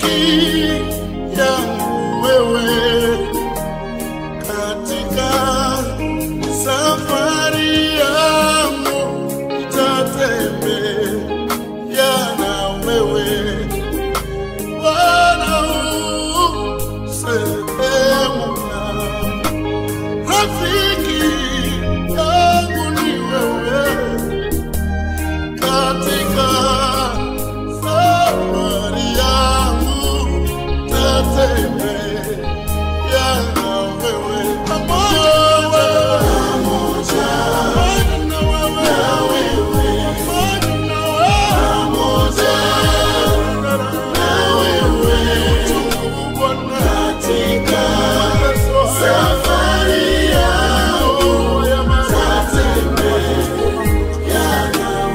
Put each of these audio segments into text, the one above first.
rafiki yangu wewe katika safari yangu nitatembea na wewe Bwana u sehemu yangu rafiki yangu ni wewe katika safari yangu tatembea na wewe pamoja pamoja na wewe pamoja na wewe pamoja katika safari yangu tatembea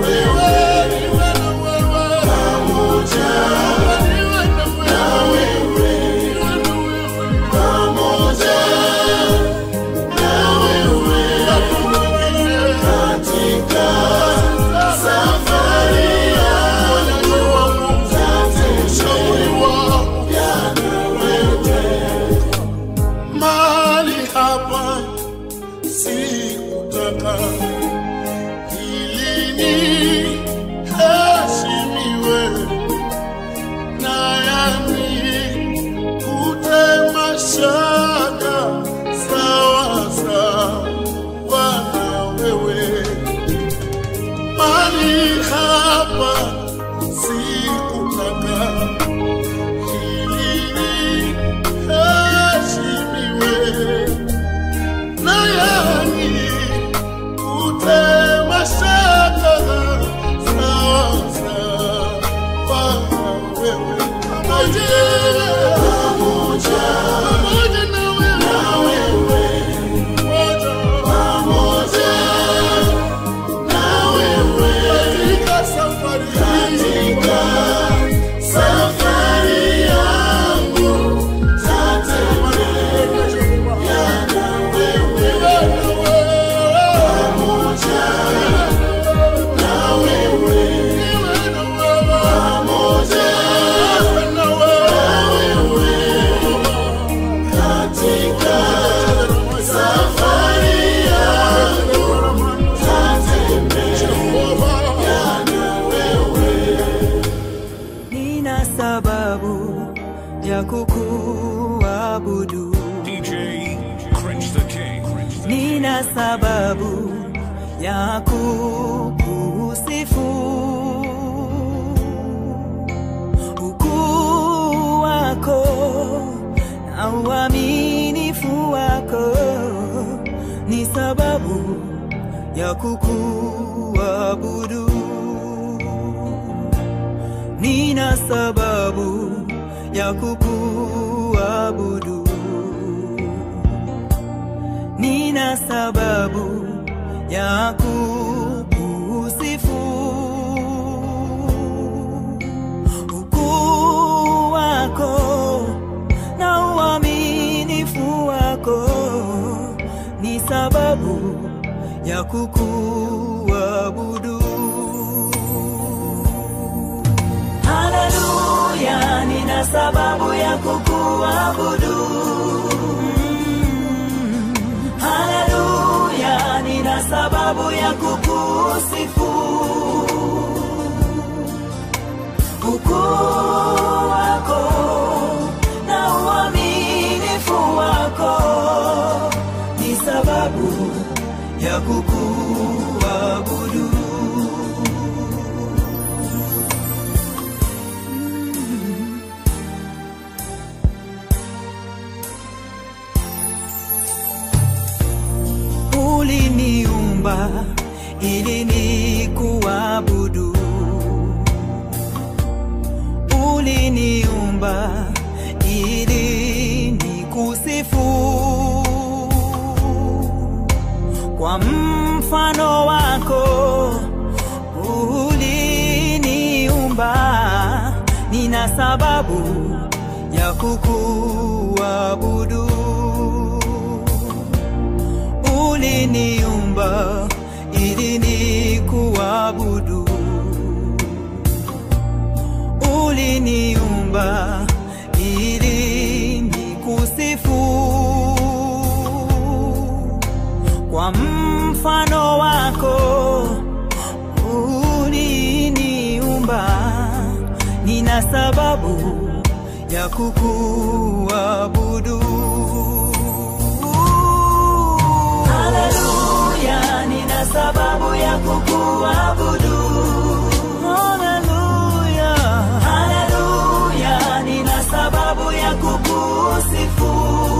Mali hapa sikutaka ili niheshimiwe na yani kutema shaka sawa sawa na wewe mali hapa sikutaka ili niheshimiwe na yani kutema shaka sawa sawa wewe pamoja pamoja pamoja na wewe pamoja pamoja na wewe katika safari katika safari yangu tatembea na wewe pamoja na wewe pamoja na wewe katika safari yangu tatembea na wewe nina sababu ya kukuabudu, DJ Cringe the King. nina sababu ya kukusifu. Ukuu wako na uaminifu wako ni sababu ya kukuabudu. nina sababu ya kukuabudu, nina sababu ya kukusifu. Ukuu wako na uaminifu wako ni sababu ya kukuabudu. Haleluya, nina sababu ya kukuabudu. Mm. Haleluya, nina sababu ya kukusifu. Ukuu wako na uaminifu wako ni sababu ya kukuabudu. uliniumba ili nikuabudu, uliniumba ili nikusifu. Kwa mfano wako uliniumba, nina sababu ya kukuabudu uliniumba ili nikuabudu, uliniumba kwa mfano wako uliniumba, nina sababu ya kukuabudu. Haleluya, nina sababu ya kukuabudu. Haleluya, haleluya, nina sababu ya kukusifu.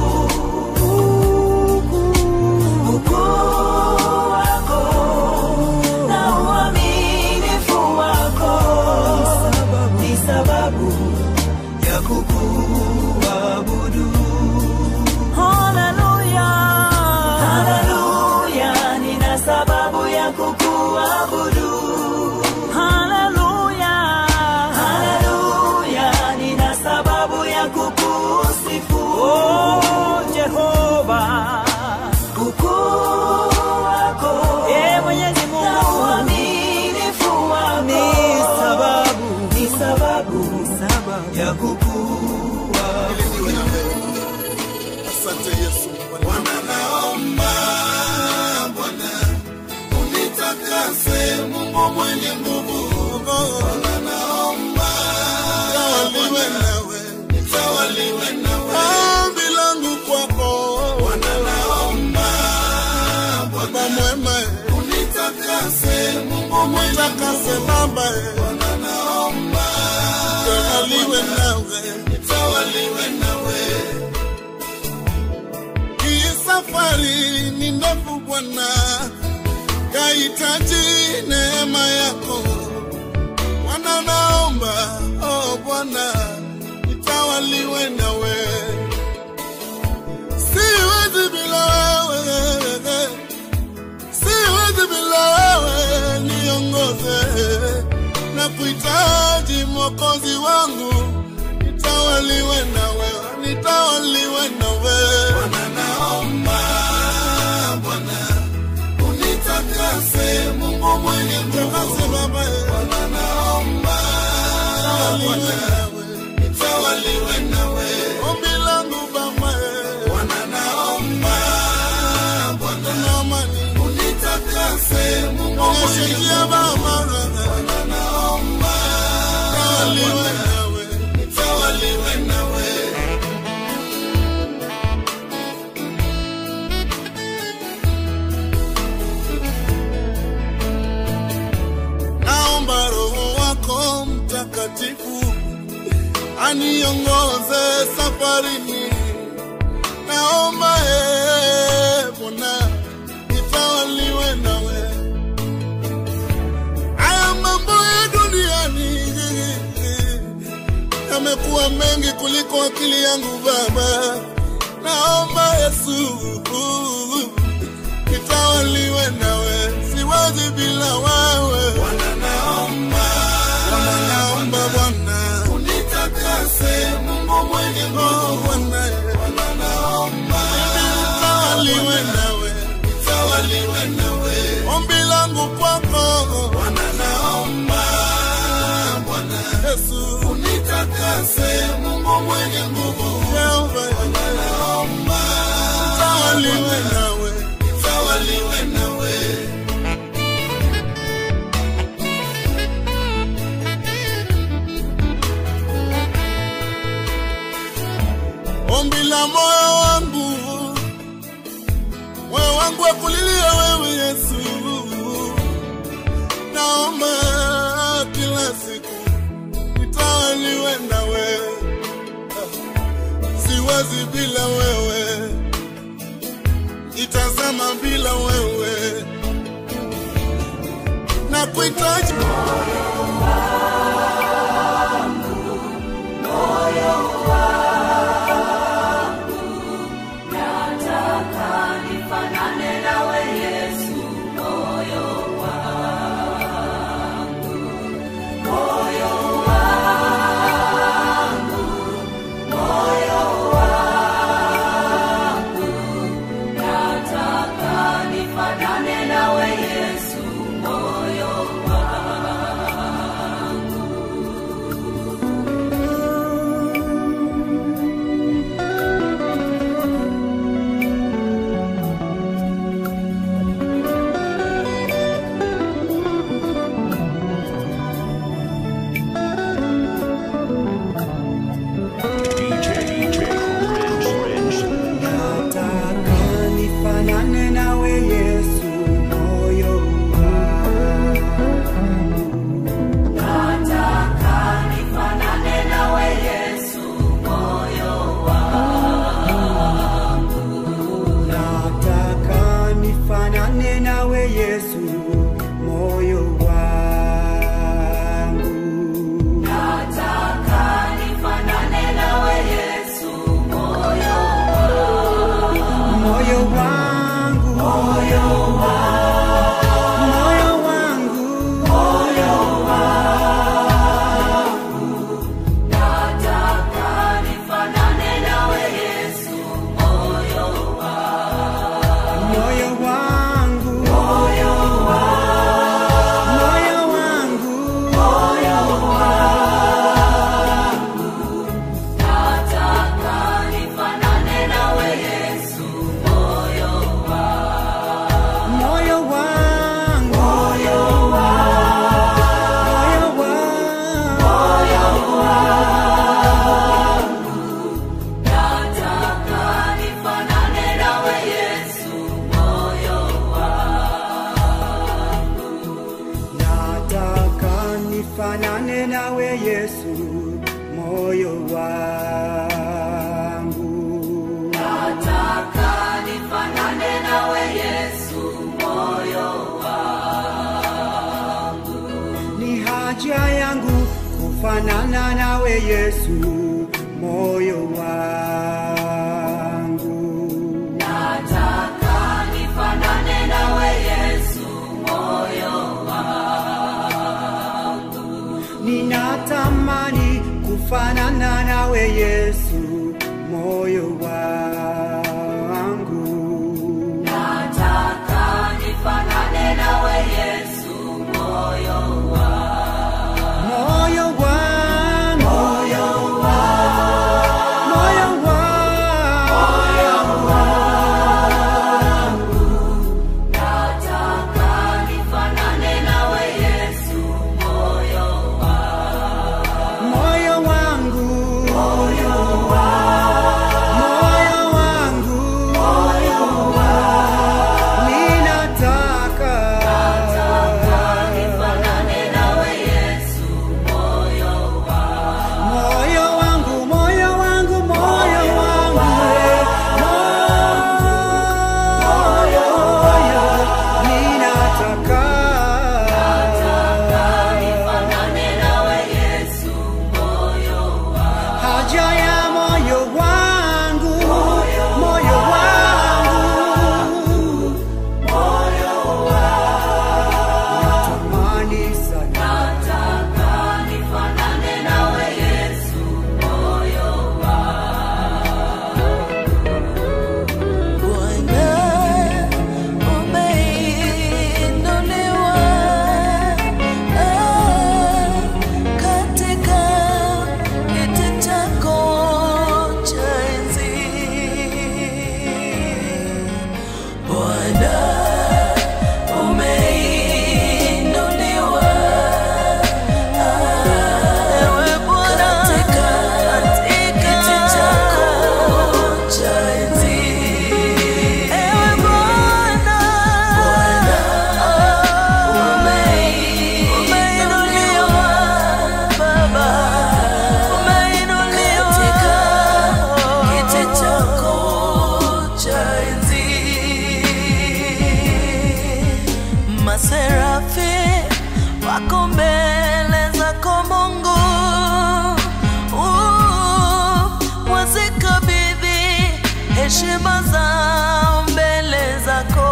Ukuu wako na uaminifu wako ni sababu ya kukuabudu. Haleluya, haleluya, nina sababu ya kukuabudu. Haleluya, haleluya, nina sababu ya kukusifu. Oh, Jehova, ukuu wako, eh, Mwenyezi Mungu, na uaminifu wako ni sababu, ni sababu, sababu ya kukuabudu. Asante Yesu. Bwana naomba Bwana unitakase Mungu mwenye nguvu. Bwana naomba nitawaliwe nawe, nitawaliwe nawe. Ombi langu kwako Bwana naomba Baba mwema unitakase Mungu mwenye unitakase Baba Bwana naomba nitawaliwe nawe, nitawaliwe nawe. Hii safari ni ndefu Bwana, yahitaji neema yako Bwana, naomba oh Bwana, nitawaliwe nawe, siwezi bila wewe, siwezi bila wewe, niongoze na kuhitaji mwokozi wangu, nitawaliwe nawe, nitawaliwe nawe. Bwana naomba Bwana unitakase, Mungu mwenye nguvu, Baba Bwana naomba nitawaliwe nawe, nitawaliwe nawe. Ombi langu Baba Bwana naomba Bwana naomba unitakase, Mungu mwenye nguvu, Bwana naomba nitawaliwe nawe, nitawaliwe nawe. naomba Roho wako Mtakatifu aniongoze safarini. Naomba ee Bwana nitawaliwe nawe. Haya mambo ya duniani yamekuwa mengi kuliko akili yangu Baba. Naomba Yesu nitawaliwe nawe, siwezi bila wewe. Bwana naomba, Bwana naomba Bwana unitakase, Mungu mwenye nguvu. Bwana Bwana naomba nitawaliwe nawe, nitawaliwe nawe. Ombi langu kwako Bwana naomba, Bwana Yesu unitakase, Mungu mwenye nguvu. Bwana naomba nitawaliwe nawe, nitawaliwe nawe. ombi la moyo wangu, moyo wangu akulilia wewe Yesu, naomba kila siku nitawaliwe nawe, siwezi bila wewe, itazama bila wewe, na kuhitaji Nataka nifanane nawe Yesu, moyo wangu. moyo wangu. Nataka nifanane nawe Yesu, moyo wangu. Ni haja yangu kufanana nawe Yesu, moyo wangu. Nataka nifanane nawe Yesu, moyo wangu. Ninatamani kufanana nawe Yesu, moyo wangu. Nataka nifanane nawe Yesu, moyo wangu. Moyo wangu, moyo wangu, Nataka nifanane nawe Yesu, moyo wangu. moyo wangu, moyo wangu, ninataka Nifanane nawe Yesu, moyo wangu. moyo wangu, moyo wangu, moyo wangu, moyo, ninataka Nifanane nawe Yesu, moyo wangu. haja ya moyo wangu, moyo wangu, natamani sana Nataka nifanane nawe Yesu, moyo Bwana umeinuliwa katika kiti chako cha enzi. Bwana umeinuliwa ewe Bwana katika kiti chako cha enzi. Ewe Bwana, umeinuliwa Baba, umeinuliwa katika kiti chako cha enzi. Maserafi wako mbele zako Mungu, Uh, wazikabidhi heshima zao mbele zako,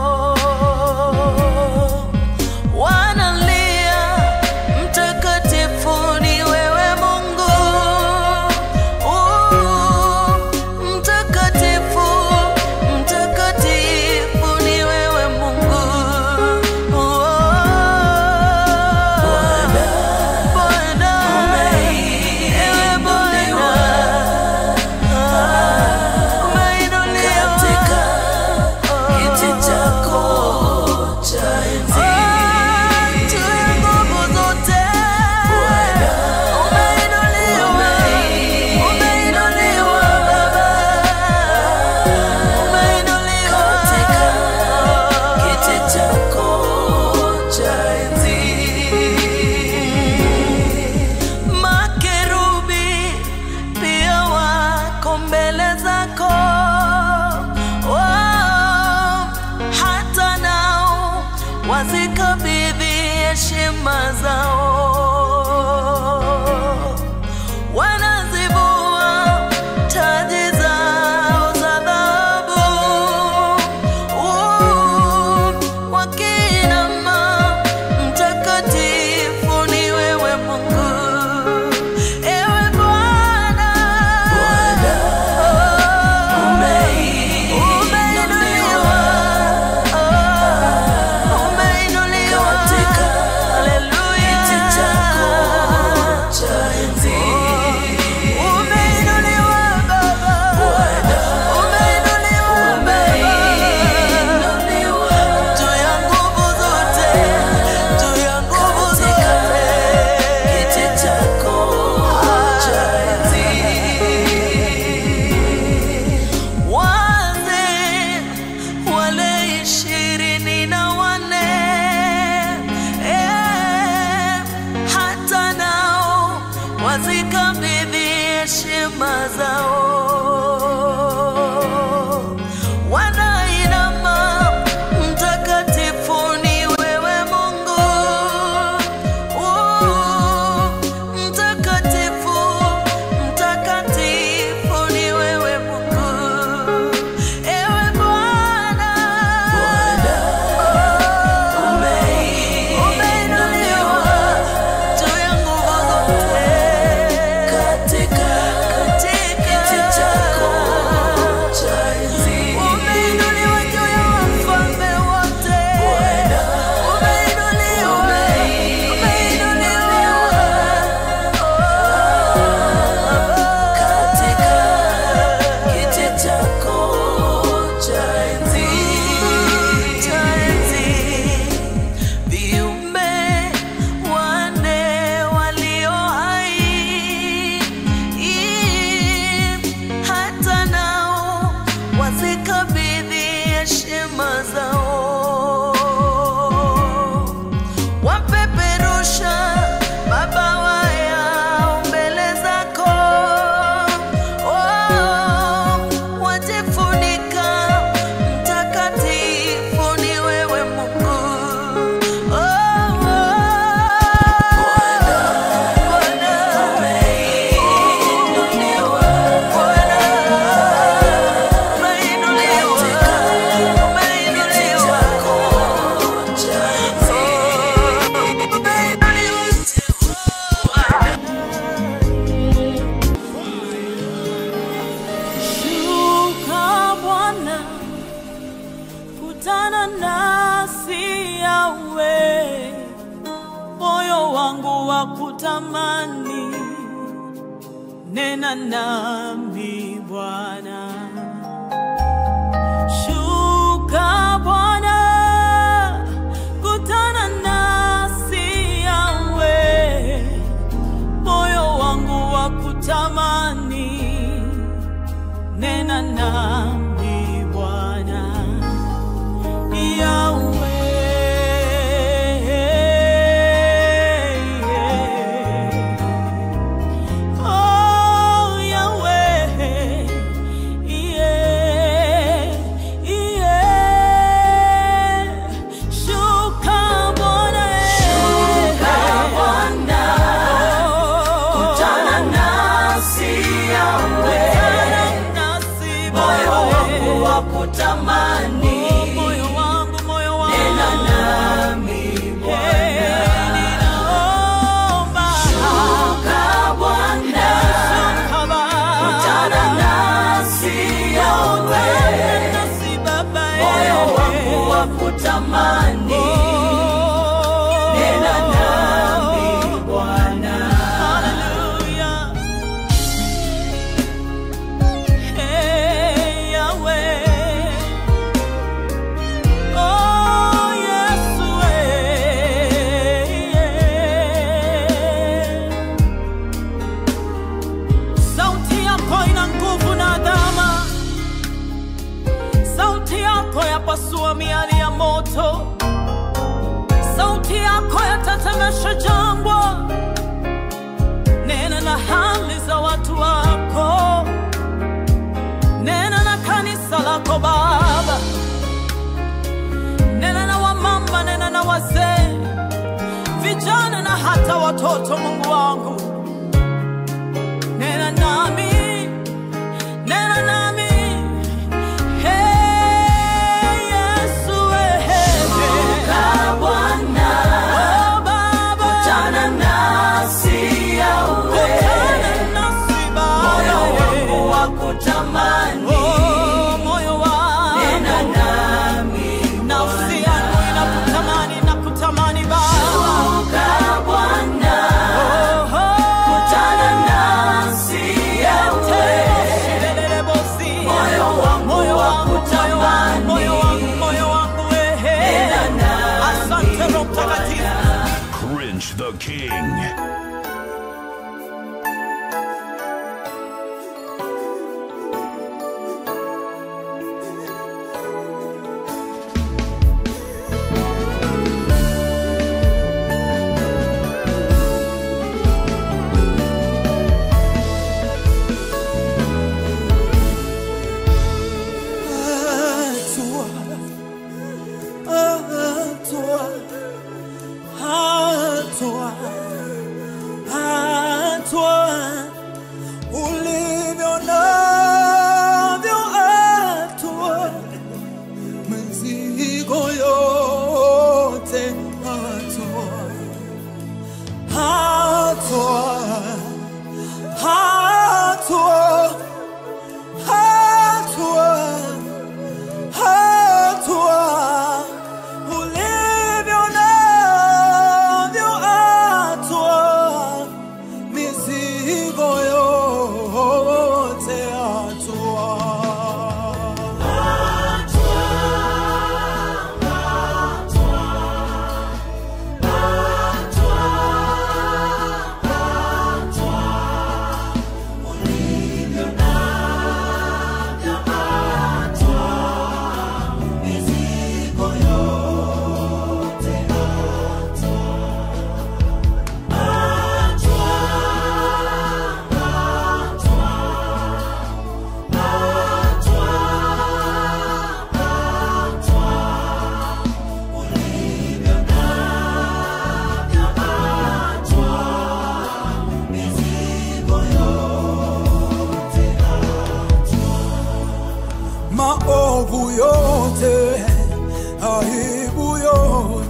wanalia mtakatifu ni wewe Mungu, Uh, mtakatifu, mtakatifu ni wewe Mungu. Bwana, Bwana, ewe Bwana, umeinuliwa katika kiti chako cha enzi. Juu ya nguvu zote, umeinuliwa, umeinuliwa Baba, umeinuliwa katika kiti chako cha enzi. Makerubi pia wako mbele zako, oh, hata nao wazikabidhi heshima zao wanazivua taji zao za dhahabu, Uh, wakinama, mtakatifu ni wewe Mungu. Ewe Bwana, umeinuliwa, umeinuliwa katika kiti chako wazikabidhi heshima zao. Wanainama, mtakatifu ni wewe Mungu. Uh, Mtakatifu, mtakatifu ni wewe Mungu. Ewe Bwana, umeinuliwa juu ya nguvu zote. Katika kiti chako cha enzi. Umeinuliwa juu ya wafalme wote. Umeinuliwa, umeinuliwa. Katika kiti chako cha enzi, cha enzi. Viumbe wanne walio hai, hata nao wazikabidhi heshima zao, wapeperusha mabawa yao mbele zako, oh, wajifunika mtakatifu ni wewe Mungu. Oh, oh, Bwana, umeinuliwa. Bwana, umeinuliwa. Umeinuliwa. Shuka Bwana, kutana nasi yawe, moyo wangu wa kutamani, nena nami Bwana. Shuka Bwana, kutana nasi yawe, moyo wangu wa kutamani nena nami Bwana Yawe. Oh, Yahweh. Yeah, yeah. Shuka Bwana. Kutana nasi Yahweh. Moyo wangu wa kutamani moyo wangu moyo wangu nena nami Bwana ninaomba shuka Bwana kutana nasi Yahweh nasi baba moyo wangu wa kutamani nena nami Bwana haleluya Hey, Yahweh. Oh, Yesu, eh. Sauti yako ina nguvu na adhama, sauti yako yapasua miali ya moto, sauti yako yatatemesha jangwa. Nena na hali za watu wako nena na kanisa lako Baba, nena na wamama, nena na wazee, vijana na hata watoto. Mungu wangu, nena nami, nena nami. Hey, Yesu, eh, eh, eh. Oh, Baba, kutana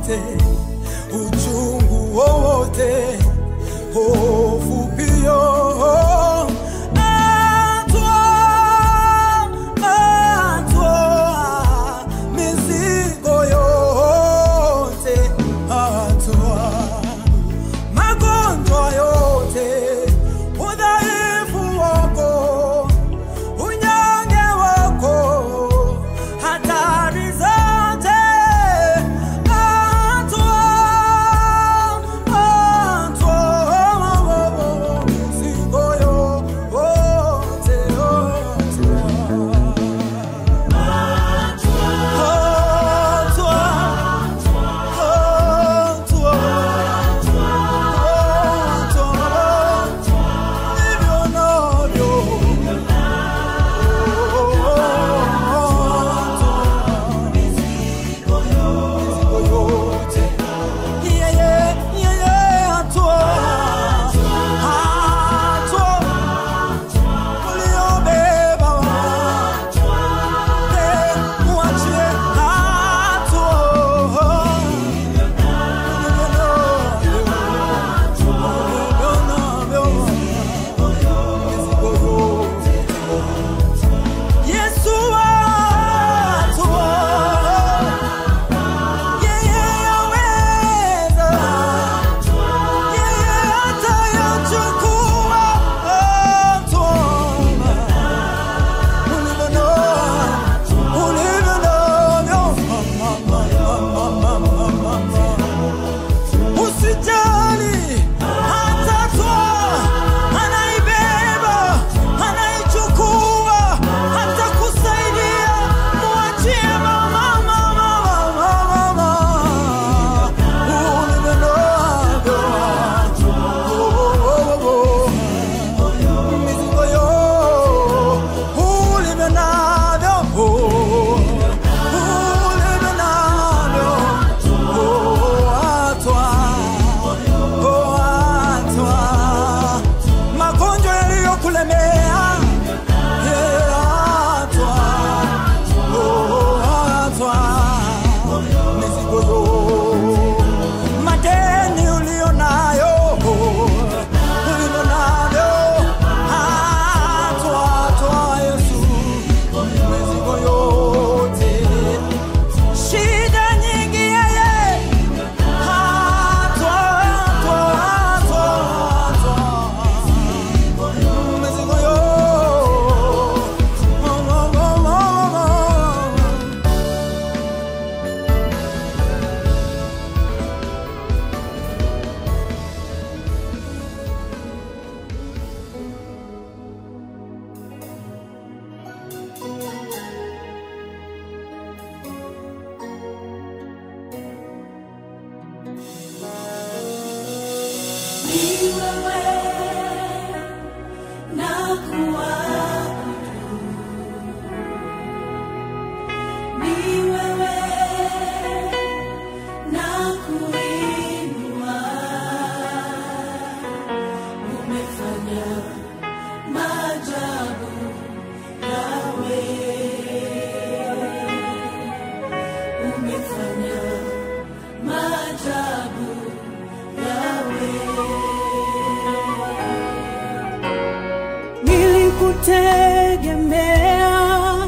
yote, uchungu wowote, hofu pia. Atwaa, atwaa mizigo yote, atwaa magonjwa yote, udhaifu wako, unyonge wako, hatari zote, atwaa, atwaa mizigo yote, atwaa, atwaa Yesu atwa, yeye aweza, yeye atayachukua, atwa, ulivyo navyo, ulivyo navyo, mama, mama, mama, mama. Usijali, atatwaa, anaibeba, anaichukua, atakusaidia. Mwachie mama, mama, mama, mama. Ulivyo navyo, oh, oh, oh. Mizigo yo, ulivyo navyo, oh, ulivyo navyo, oh, atwaa Oatwa, magonjwa yaliyokulemea yeatwa, oatwa, mizigo yo, madeni ulio nayo ulivyo navyo, atwa, atwa Yesu, mizigo yote, shida nyingi yeye Ni wewe na kuabudu. Ni wewe na kuinua. Umefanya maajabu yawe. Umefanya maajabu yawe. Nilikutegemea,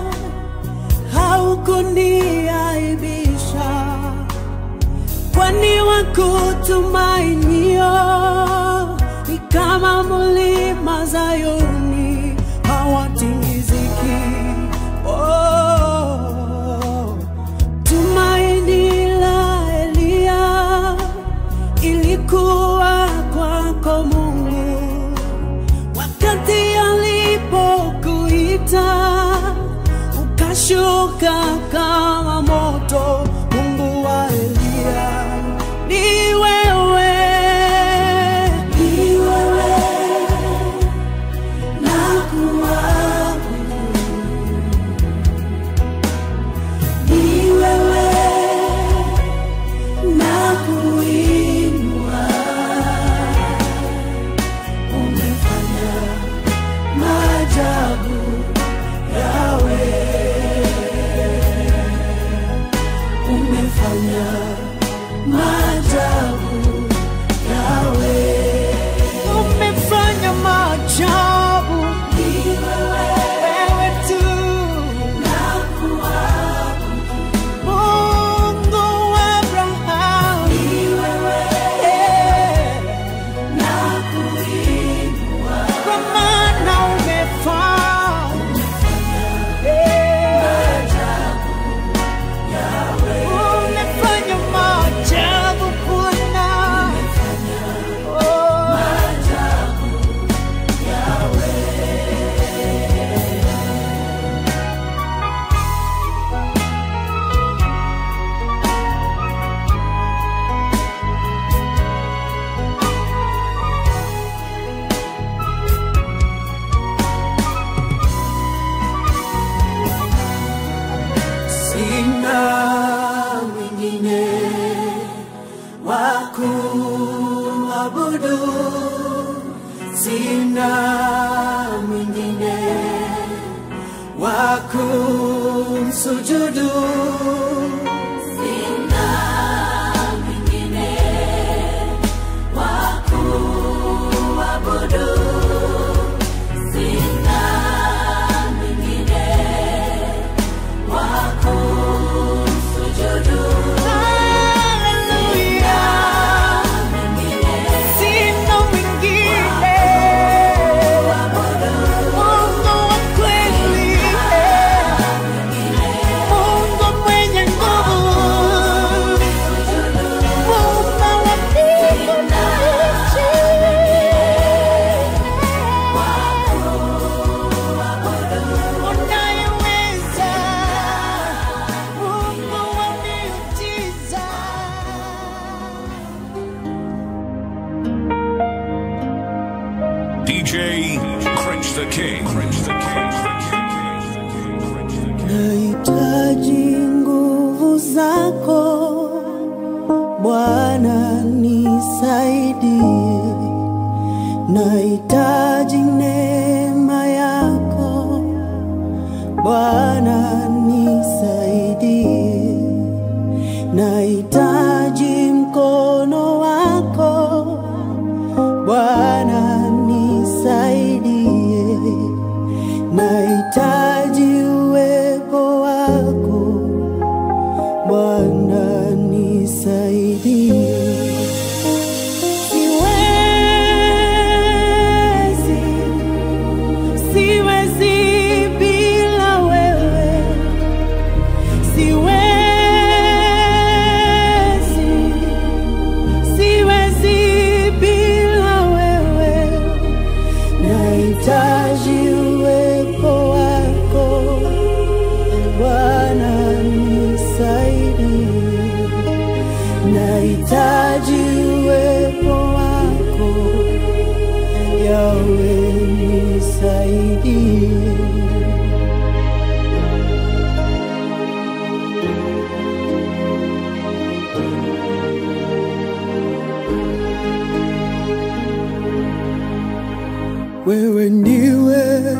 haukuniaibisha, kwani wakutumainio ni kama mlima Zayuni, hawatingiziki. Oh, tumaini la Eliya ilikuwa kwako Mungu wakati alipokuita ukashuka kama moto. Mungu wa Eliya ni wewe, Ni wewe na kuabudu. Ni wewe na kuinua. Umefanya maajabu yawe. Umefanya kumsujudu. Sina mwingine wa kuabudu. Sina mwingine wa kumsujudu. Haleluya. Sina mwingine Mungu wa kweli, Mungu mwenye nguvu, Muumba wa mbingu na nchi. Unayeweza, Mungu wa miujiza. DJ Cringe the King. Cringe the King. Nahitaji nguvu zako Bwana, nisaidie. Nahitaji neema yako Bwana, nisaidie. Nahitaji mkono wako Bwana, nisaidie. Nahitaji uwepo wako Bwana, nisaidie. Siwezi, siwezi bila wewe. Siwezi, siwezi bila wewe. Nahitaji uwepo wako Bwana, nisaidie. Nahitaji uwepo wako Yawe, nisaidie. Wewe ndiwe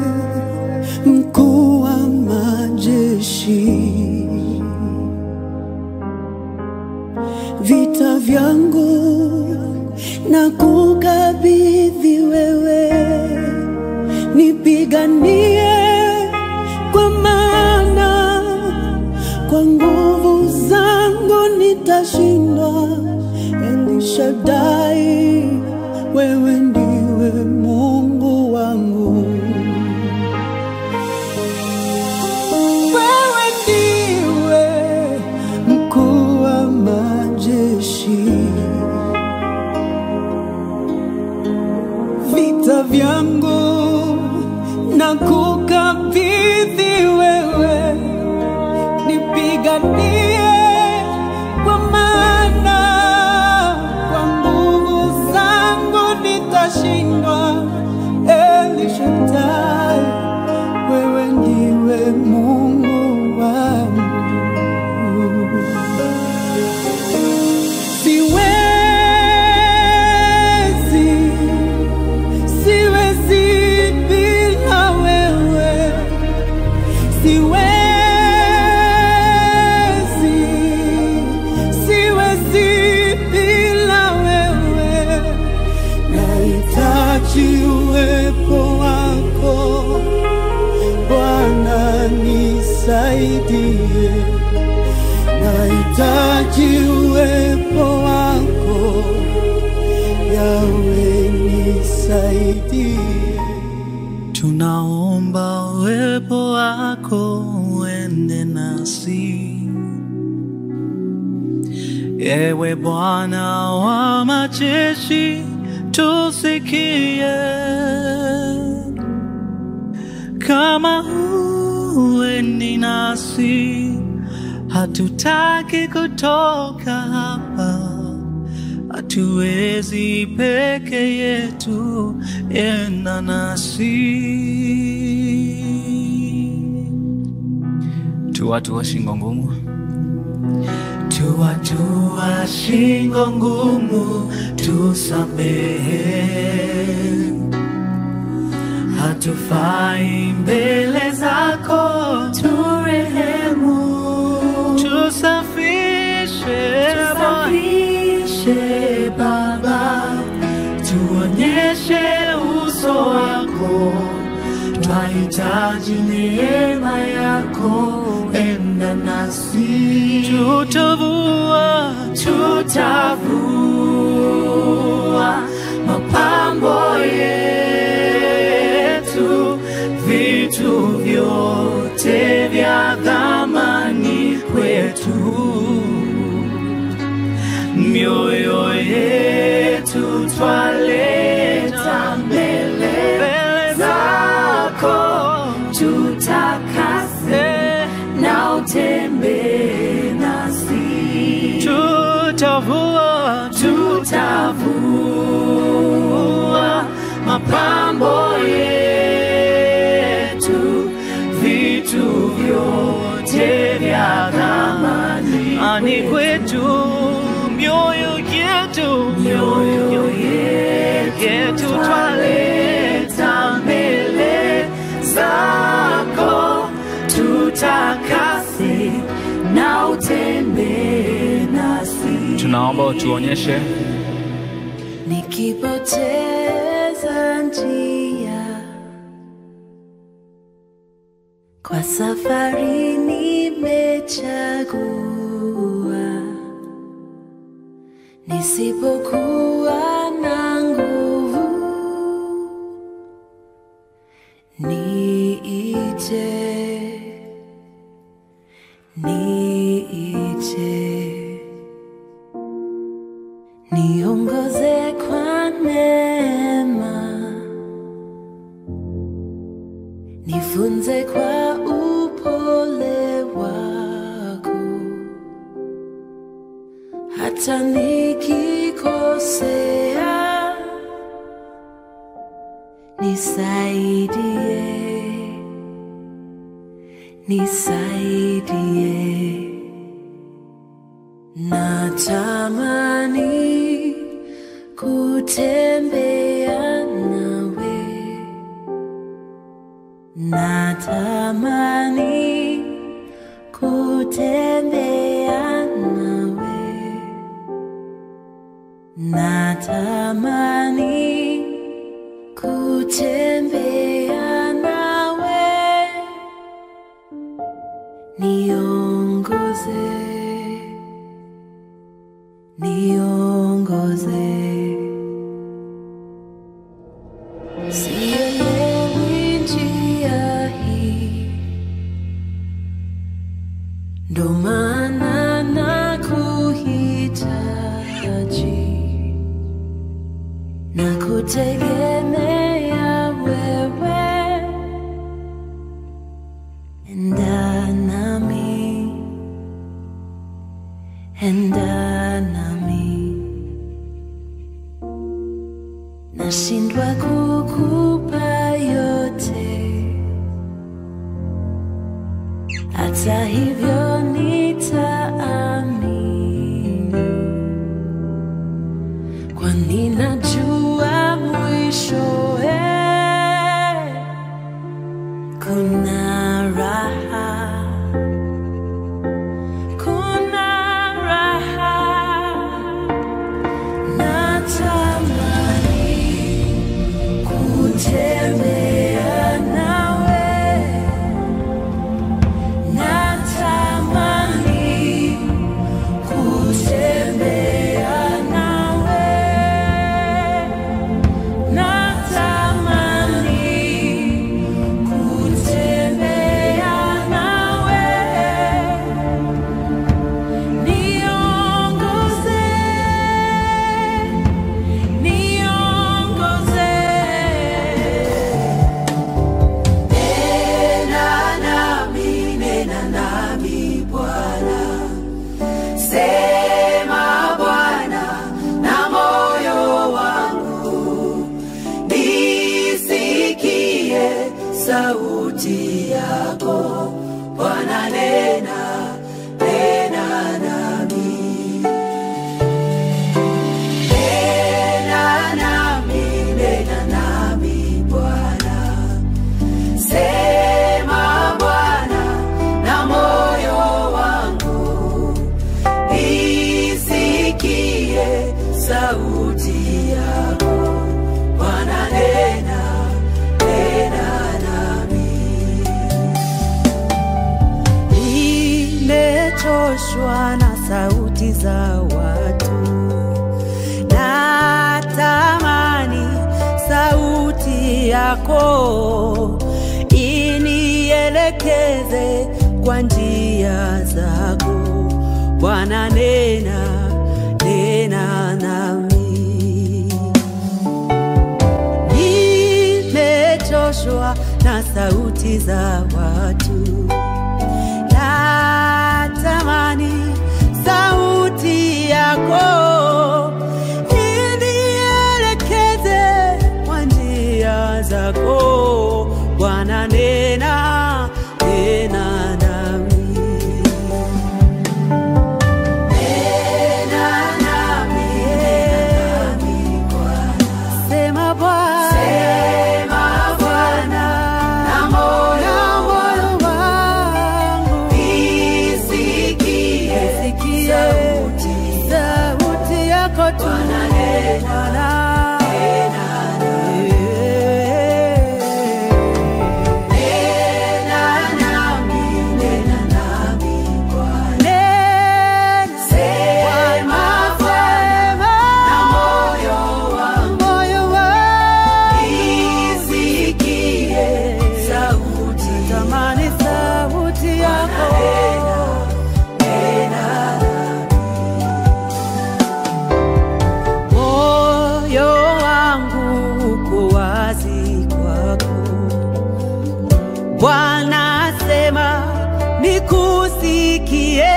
mkuu wa majeshi, vita vyangu na kukabidhi wewe, nipiganie kwa maana kwa nguvu zangu nitashindwa. Elishadai, wewe ndiwe Mungu wangu. Wewe ndiwe mkuu wa majeshi, vita vyangu na kukabidhi wewe, nipiganie kwa maana kwa nguvu zangu nitashindwa. Elishadai, wewe ndiwe Mungu wangu. Siwezi, siwezi bila wewe. Siwezi, siwezi bila wewe. Nahitaji uwepo wako Bwana, nisaidie. Nahitaji uwepo wako Yawe, nisaidie. Tunaomba uwepo wako uende nasi, ewe Bwana wa majeshi, tusikie. Kama huendi nasi, hatutaki kutoka hapa hatuwezi peke yetu, enda nasi. Tu watu wa shingo ngumu, tu watu wa shingo ngumu, tusamehe, hatufai mbele zako, turehemu twahitaji neema yako, enda nasi, tutavua, tutavua mapambo yetu, vitu vyote vya thamani kwetu mioyo yetu twaleta mbele zako, tutakase na utembee nasi, tutavua tutavua mapambo yetu, vitu vyote vya thamani ani kwetu mioyo yetu mioyo yetu twaleta mbele zako tutakase na utembee nasi tunaomba utuonyeshe nikipoteza njia kwa safari nimechagua nisipokuwa na nguvu niite niite niongoze kwa neema nifunze kwa upole wako hata nikikosea nisaidie nisaidie natamani kutembea nawe natamani kutembea nawe natamani kutembea nawe niongoze niongoze sielewi njia hii ndo maana na kuhitaji na kutegemea wewe enda nami enda nami nashindwa kukupa yote hata hivyo nitaamini kwani najua mwishowe kuna raha kuna raha natamani kutembea nawe natamani kutembea nawe natamani kutembea nawe niongoze niongoze nena nami nena nami bwana sema bwana na moyo wangu nisikie sauti yako bwana nena nena nami nena nami nena nami bwana sema bwana na moyo wangu nisikie sauti yako bwana nena nena nami nimechoshwa na sauti za watu, natamani sauti yako inielekeze kwa njia zako. Bwana, nena nena nami nimechoshwa na sauti za watu, natamani sauti yako inielekeze kwa njia zako. Bwana, nena nena nami Sema Bwana, na moyo wangu isikie sauti yako tu Bwana. Nena, sema, moyo wangu tamani sauti yako moyo wangu uko wazi kwako Bwana sema nikusikie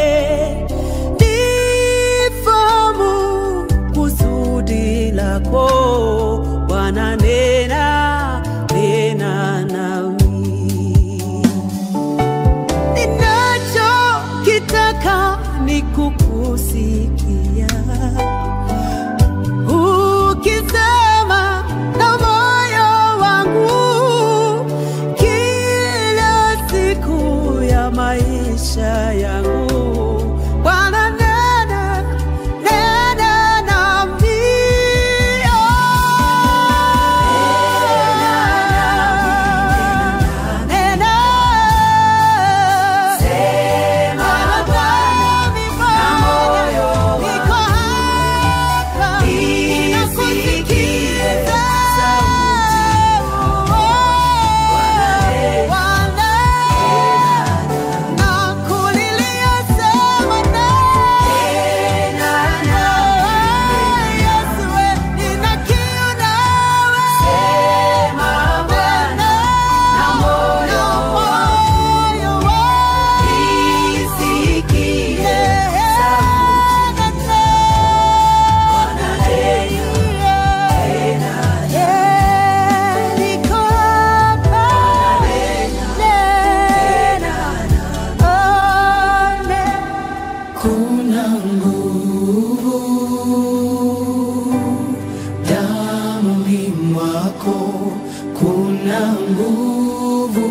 nifahamu kusudi lako Bwana nena nena nami ninachokitaka ni kukusikia ukisema na moyo wangu kila siku ya maisha yangu Bwana nena nena nami oh. Nena Niko hapa ninakusikiza. Bwana, nakulilia sema nena. Yesu, we, nina kiu nawe. Nena, na moyo wangu. Kuna nguvu damuni mwako, kuna nguvu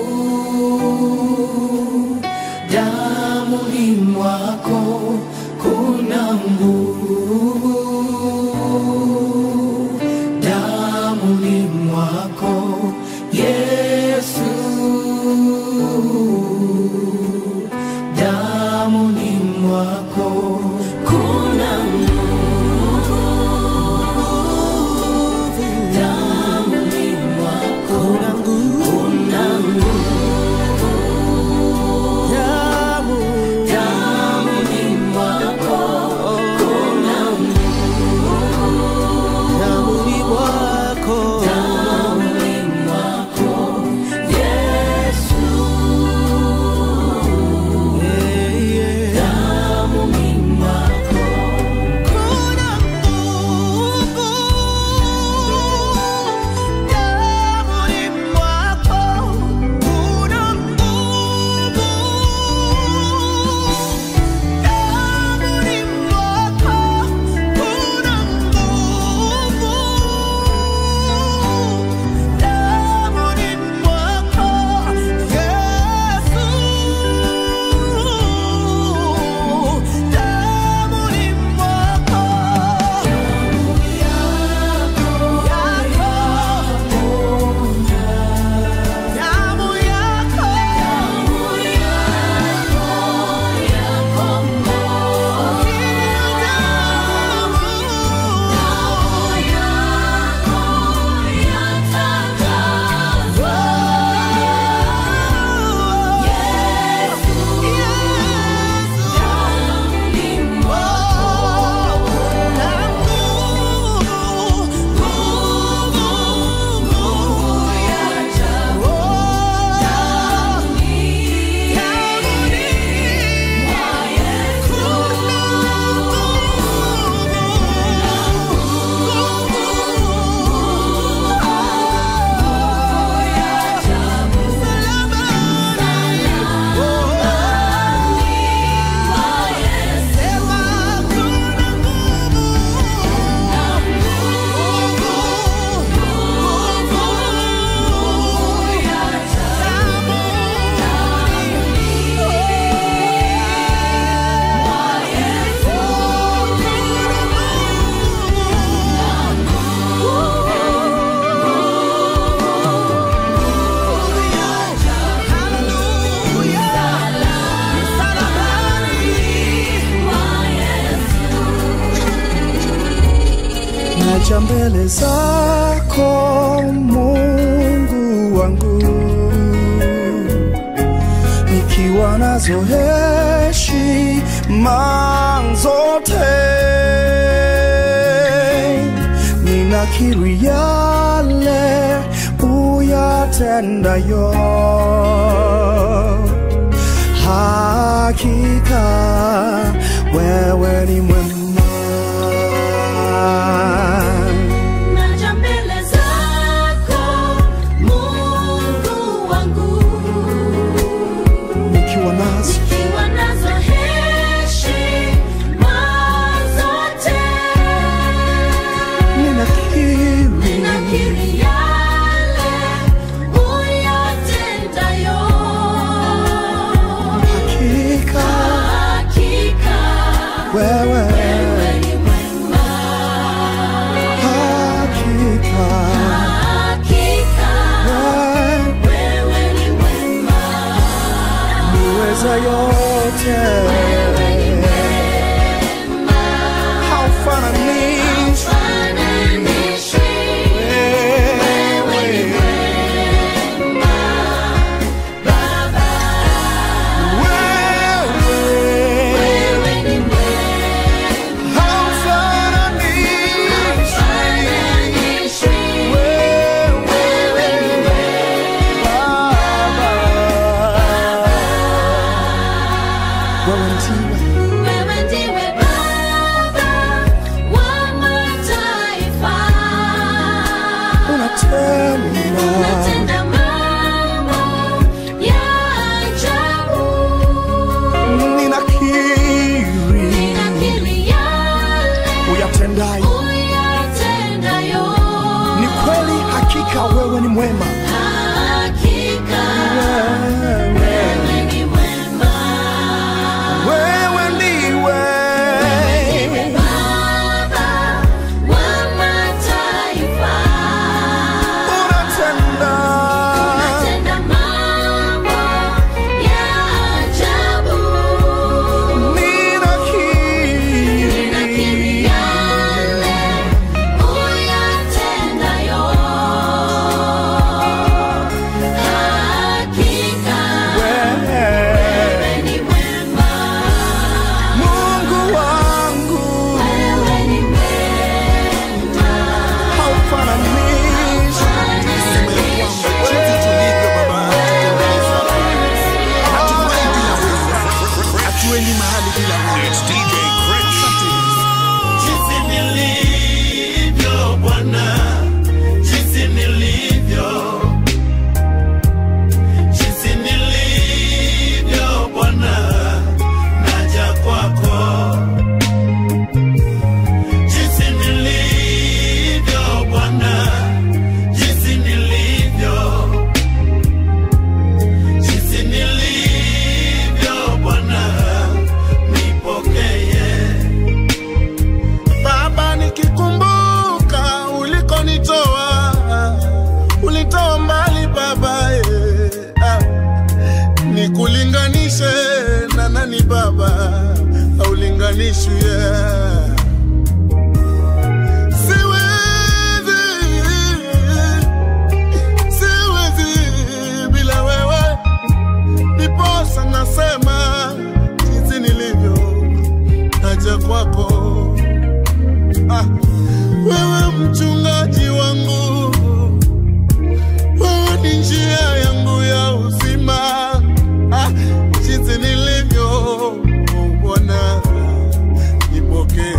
damuni mwako, kuna nguvu damuni mwako, Yesu damuni mwako kuna nguvu damuni mwako kuna nguvu mbele zako Mungu wangu, nikiwa nazo heshima zote, ninakiri yale uyatendayo, hakika wewe ni mwema. Naja mbele zako Mungu wangu, nikiwa nazo nikiwa nazo heshima zote, ninakiri ninakiri yale uyatendayo, hakika hakika wewe wewe ni mwema, hakika hakika wewe wewe ni mwema. uweza yote haufananishi wewe wewe haufananishi Wewe ndiwe Baba wa mataifa, unatenda mambo ya ajabu. Ninakiri yale uyatendayo uyatendayo, ni kweli hakika wewe ni mwema hakika wewe ni mwema. wewe ndiwe Baba wa mataifa, unatenda unatenda mambo ya ajabu. Ninakiri ninakiri yale uyatendayo, hakika wewe wewe ni mwema. Mungu wangu Wewe ni mwema. haufananishi Jinsi tulivyo Baba, hatufai bila wewe, hatuendi mahali bila wewe. It's DJ Cringe. Jinsi nilivyo Bwana, jinsi nilivyo, jinsi nilivyo Bwana, naja kwako. Jinsi nilivyo Bwana, jinsi nilivyo, jinsi nilivyo Bwana, nipokee. Baba, nikikumbuka ulikonitoa, ulitoa mbali Baba, eh, ah. nikulinganishe na nani Baba, haulinganishwi yeah. Siwezi, siwezi bila wewe, ndiposa nasema jinsi nilivyo naja kwako ah, wewe mchungaji wangu, wewe ni njia yangu ya uzima ah, jinsi nilivyo Bwana, nipokee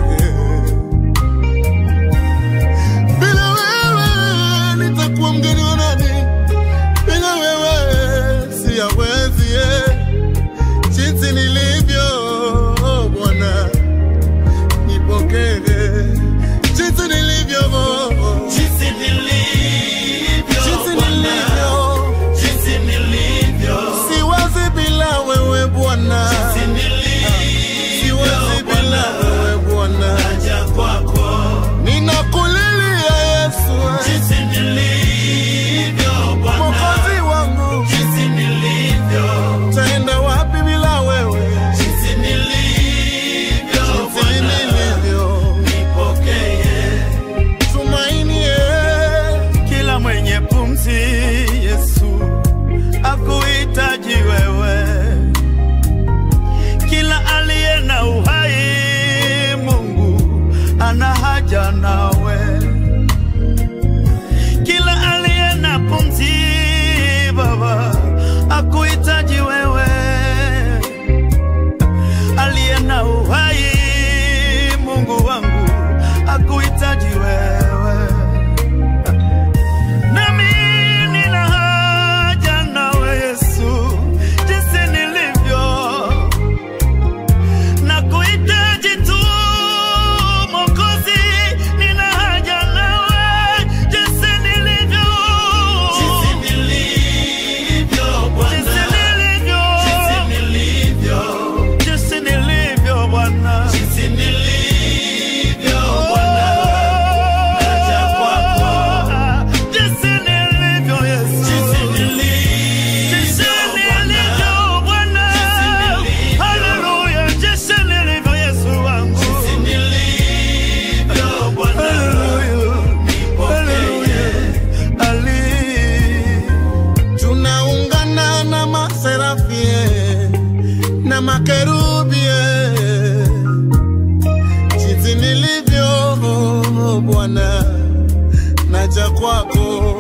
makerubi eh. jinsi nilivyo Bwana, naja kwako.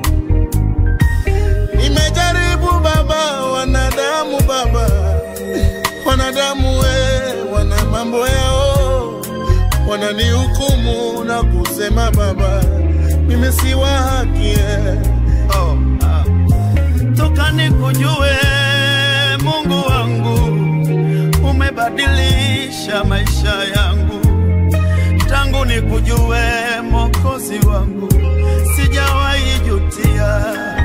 Nimejaribu Baba, wanadamu Baba, wanadamu we, wana mambo yao, wananihukumu na kusema Baba, mimi si wa haki eh. oh, ah. toka nikujue Mungu wangu, umebadilisha maisha yangu tangu nikujue Mwokozi wangu, sijawahi jutia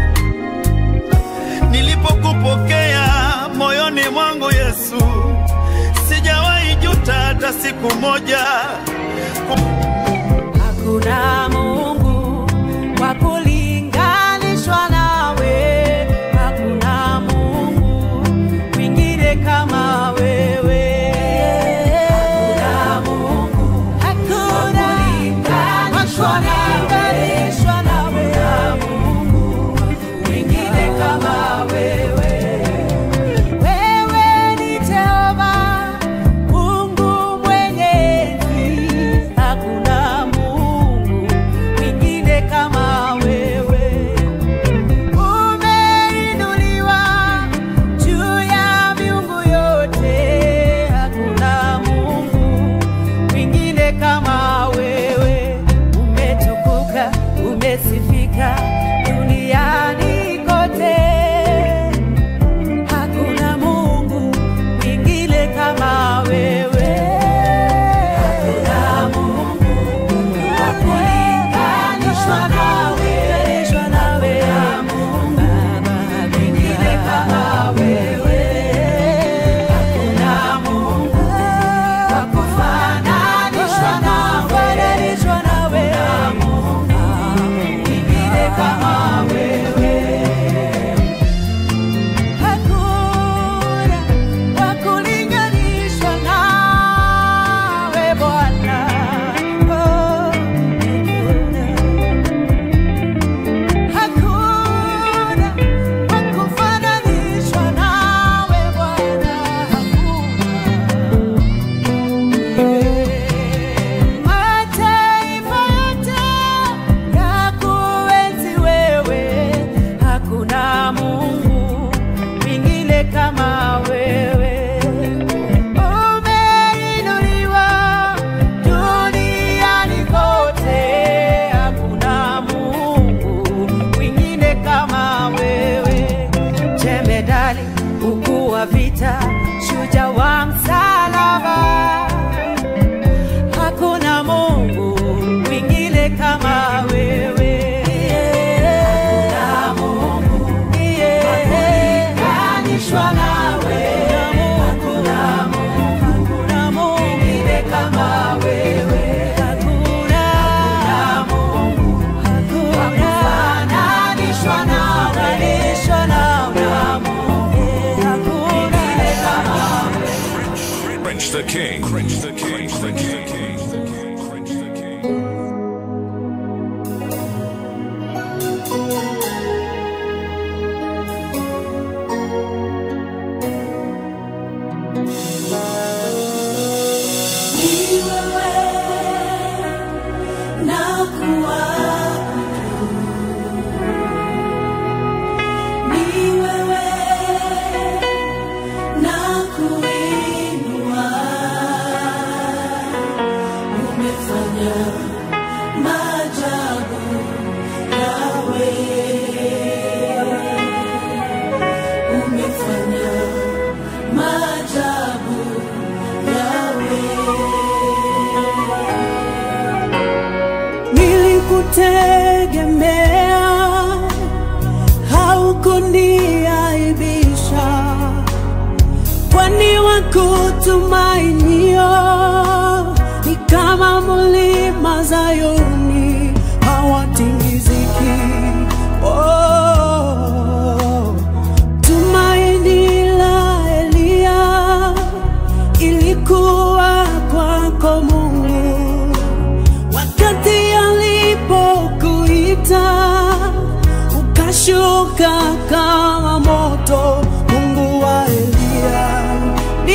nilipokupokea moyoni mwangu Yesu, sijawahi juta hata siku moja. Hakuna Mungu wa kulinganishwa nawe, hakuna Mungu mwingine kama wewe. Hakuna Mungu hakuna wa kulinganishwa nawe, hakuna Mungu mwingine kama wewe. Wewe ni Jehova Mungu mwenyezi, hakuna Mungu mwingine kama wewe. Umeinuliwa juu ya miungu yote, hakuna Mungu mwingine kama wewe. Umetukuka, umesifika duniani kote. Hakuna Mungu mwingine kama wewe. Hakuna Mungu wa kulinganishwa nawe. Hakuna Mungu mwingine kama wewe. Hakuna Mungu wa kufananishwa nawe. Hakuna Mungu mwingine kama wewe. Hakuna wa kulinganishwa nawe Bwana. Oh, hakuna wa kufananishwa nawe Bwana. Mataifa yote yakuenzi wewe, hakuna Mungu mwingine kama wewe. Umeinuliwa duniani kote, hakuna Mungu mwingine kama wewe. Jemedali ukuu wa vita, shujaa wa msalaba hakuna Mungu mwingine kama wewe. Hakuna Mungu wa kulinganishwa nawe. Hakuna Mungu mwingine kama wewe. Hakuna Mungu wa kufananishwa nawe. Hakuna Mungu mwingine kama Cringe the King. Cringe the King. Cringe the King. Cringe the King. Ni wewe na kuabudu. Ni wewe na kuinua. Umefanya maajabu yawe. Umefanya maajabu yawe. Nilikutegemea, haukuniaibisha, kwani wakutumainio ni kama mlima Zayuni, hawatingiziki. Oh, tumaini la Eliya ilikuwa kwako Mungu wakati alipokuita ukashuka kama moto. Mungu wa Eliya,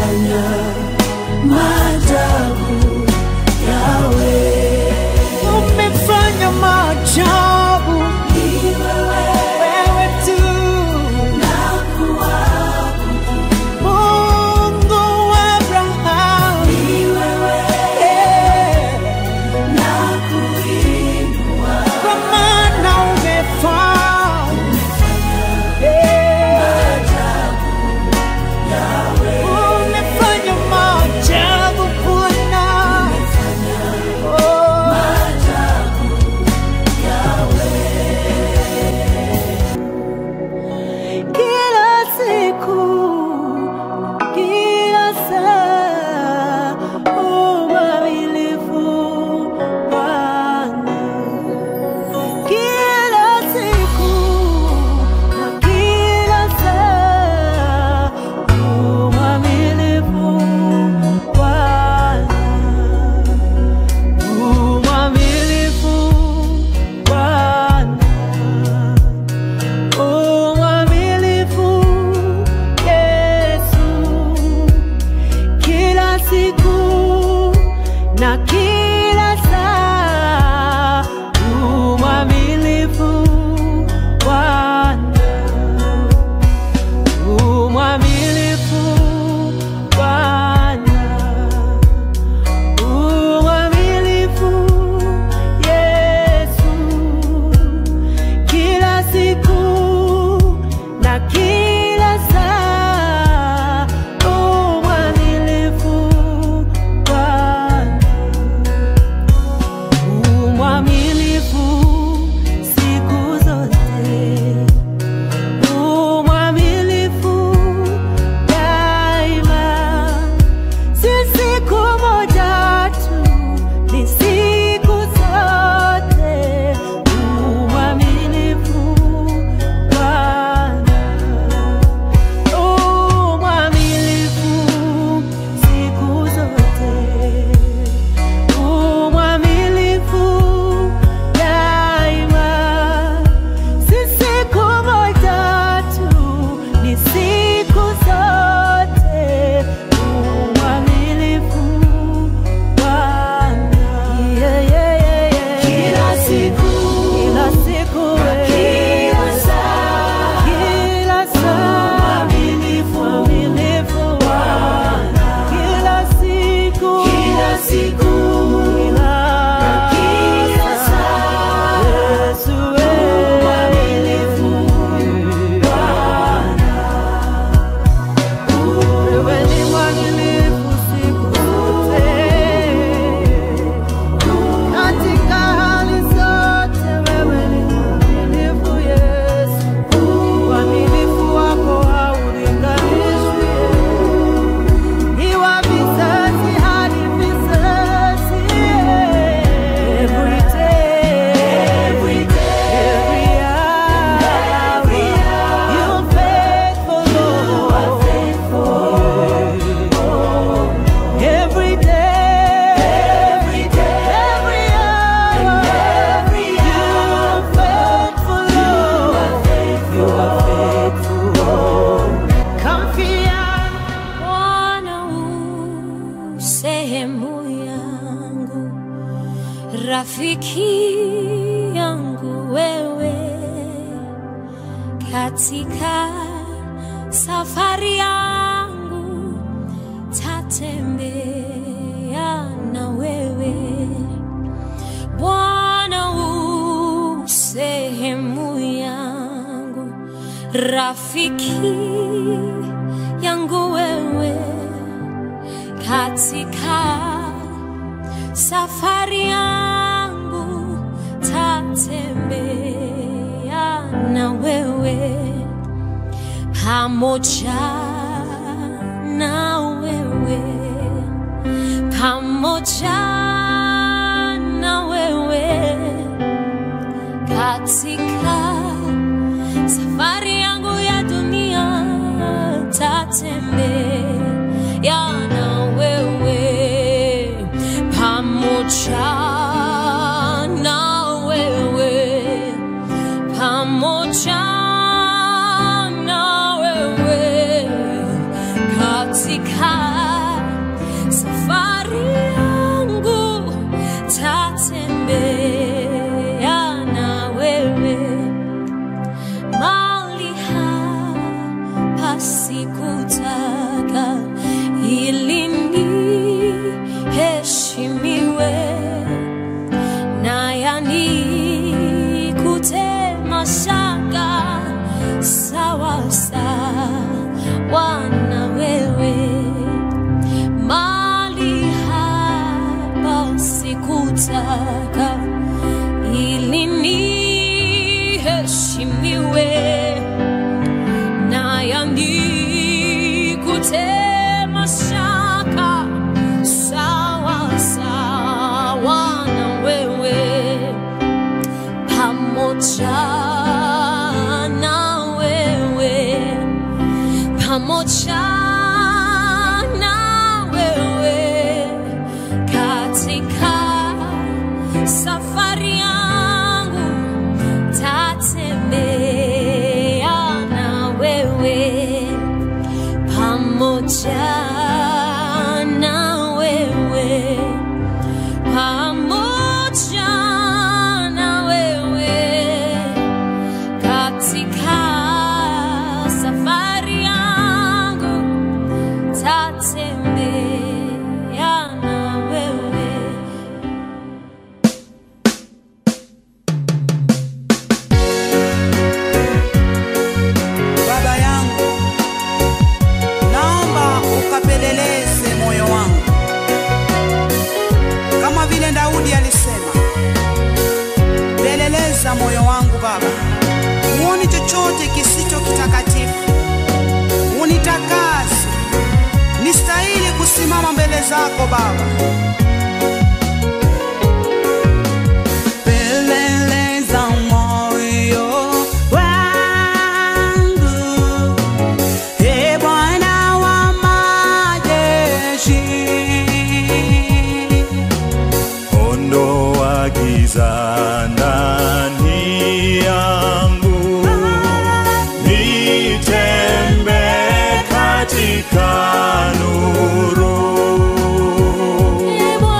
umefanya maajabu yawe umefanya maajabu ni wewe wewe tu Mungu wa Abrahamu ni wewe na kuinua kwa maana umefanya umefanya maajabu Bwana Oh. kila siku kila saa uaminifu Bwana kila siku na kila saa uaminifu Bwana uaminifu Bwana uaminifu Yesu kila siku na kila saa uaminifu Bwana uaminifu Bwana uaminifu Yesu kila siku na kila saa umwaminifu Bwana umwaminifu siku zote umwaminifu daima si siku moja tu ni siku zote umwaminifu Bwana umwaminifu siku zote umwaminifu daima si siku moja tu ni siku zote umwaminifu Bwana yeah, yeah, yeah, yeah. kila siku kila siku kila saa kila saa Mwaminifu. mwaminifu Bwana kila siku kila siku kila kila saa Yesu wewe mwaminifu wewe ni mwaminifu siku zote katika hali zote wewe ni mwaminifu Yesu uaminifu wako haulinganishwi ni wa vizazi hadi vizazi every day every day every hour every hour you're faithful Lord every day every day every hour every you're faithful Lord you are faithful Kamfia Bwana u sehemu yangu, rafiki yangu wewe, katika safari yangu tatembea na wewe Bwana u sehemu yangu, rafiki yangu wewe, katika safari yangu tatembea na wewe pamoja na wewe pamoja na wewe katika safari yangu ya dunia tatembea na wewe pamoja na wewe pamoja na wewe katika safari yangu tatembea na wewe mali hapa sikutaka ili niheshimiwe na yanikute mashaka sawa sawa na wewe mali hapa sikutaka ili niheshimiwe na yanikute mashaka sawa sawa na wewe pamoja na wewe pamoja na wewe katika safari yangu tatembea na wewe pamoja na wewe pamoja na wewe katika safari yangu tatembea na wewe Baba yangu, naomba ukapeleleze moyo wangu kama vile Daudi alisema, peleleza moyo wangu Baba, uoni chochote kisicho kitakatifu, unitakase nistahili kusimama mbele zako Baba. Peleleza moyo wangu, e Bwana wa majeshi. ondoa giza ndani yangu, nitembe katika nuru. Ee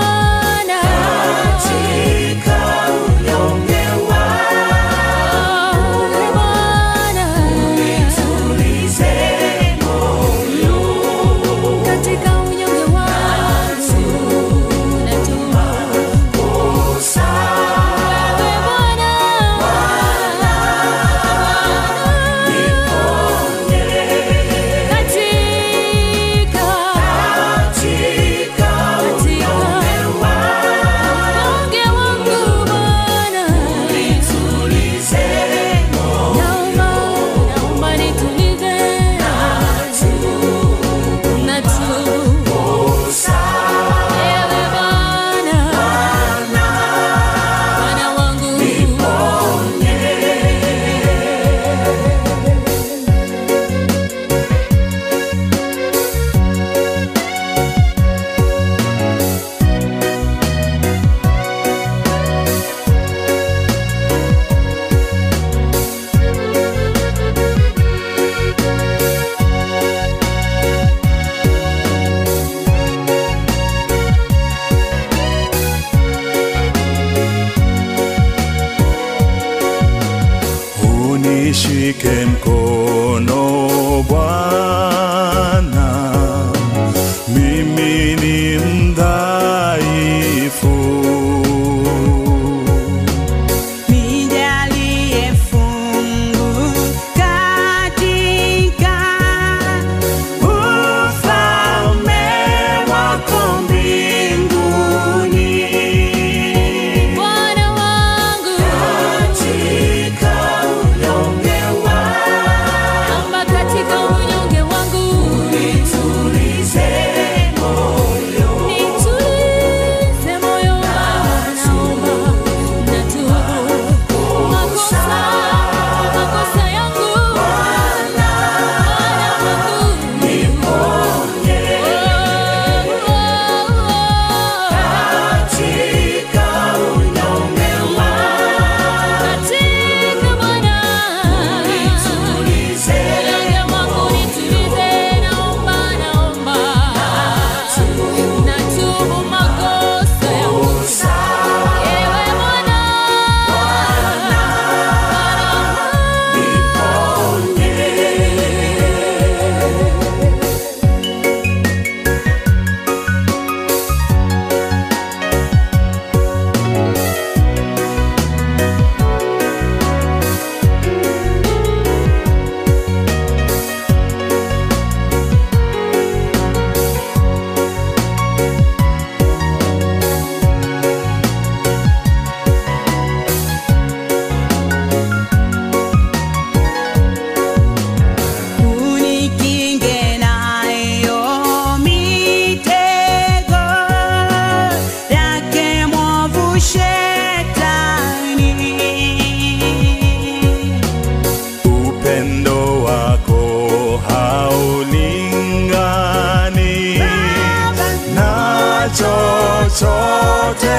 chochote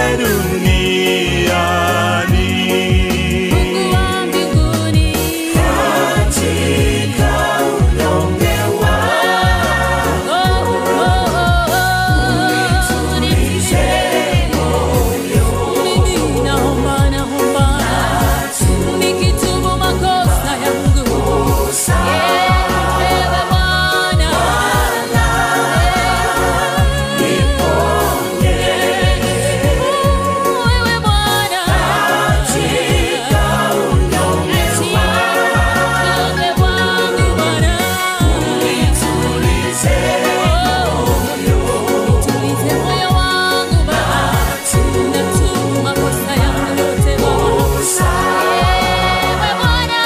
duniani. Mungu wa mbinguni, katika unyonge wangu oh, oh, oh, oh, nitulize moyo mimi naomba, naomba, nikitubu makosa yangu, ewe Bwana, wewe Bwana, katika unyonge unyonge wangu Bwana, nitulize tulize moyo wangu Baba, natubu makosa yangu yote Baba, ewe Bwana,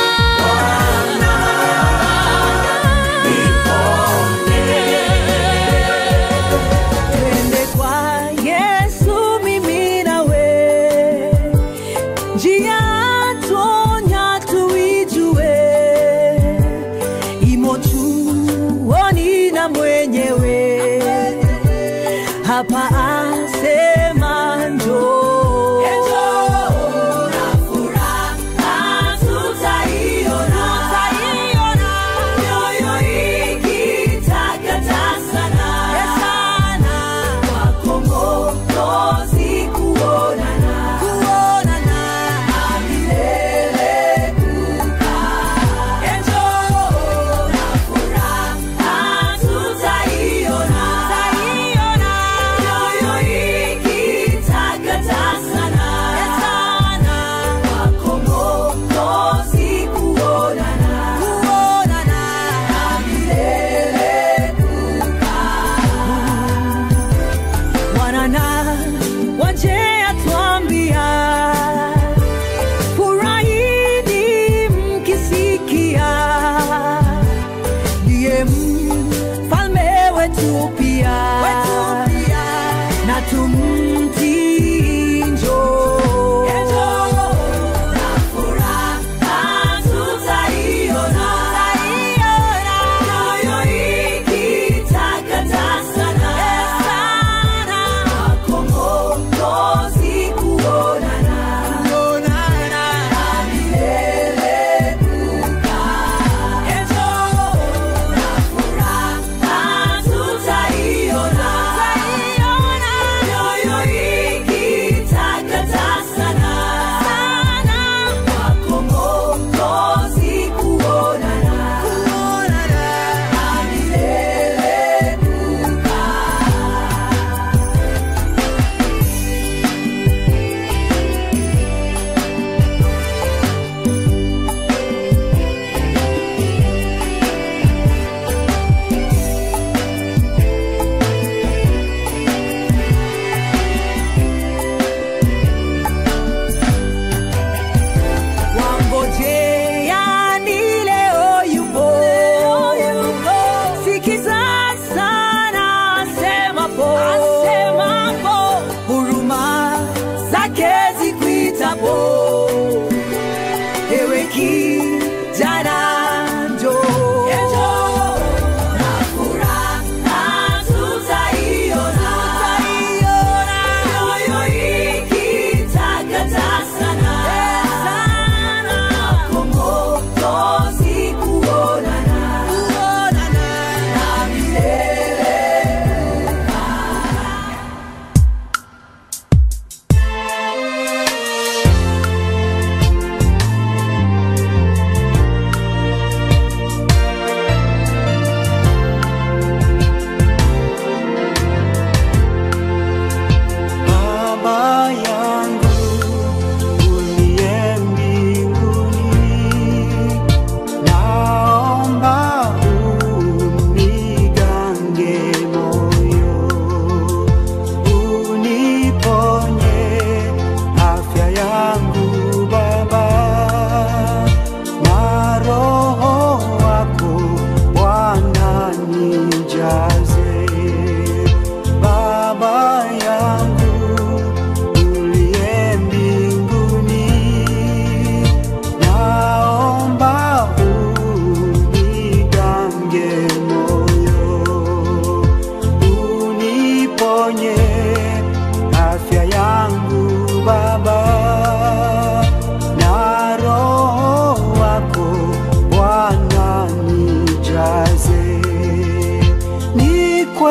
Twende kwa Yesu mimi nawe, njia tonya tuijue, imo chuoni na mwenyewe hapa asema njoo. Bwana waje atuambia, furahini mkisikia, ndiye mfalme wetu pia, na tumtii njoo. Tutaiona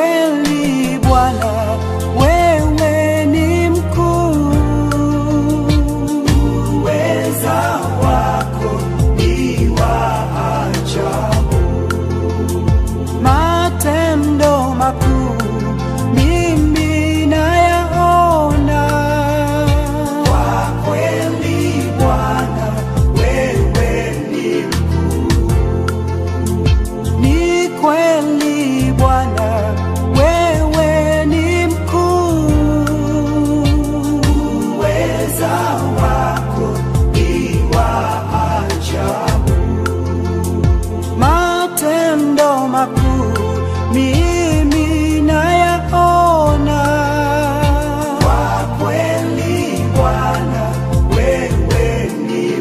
kweli Bwana, wewe ni mkuu. Uweza wako ni wa ajabu, matendo makuu mimi nayaona. Kwa kweli Bwana, wewe ni ni kweli Bwana, wewe ni mkuu. Uweza wako ni wa ajabu, matendo makuu mimi nayaona. Kwa kweli Bwana, wewe ni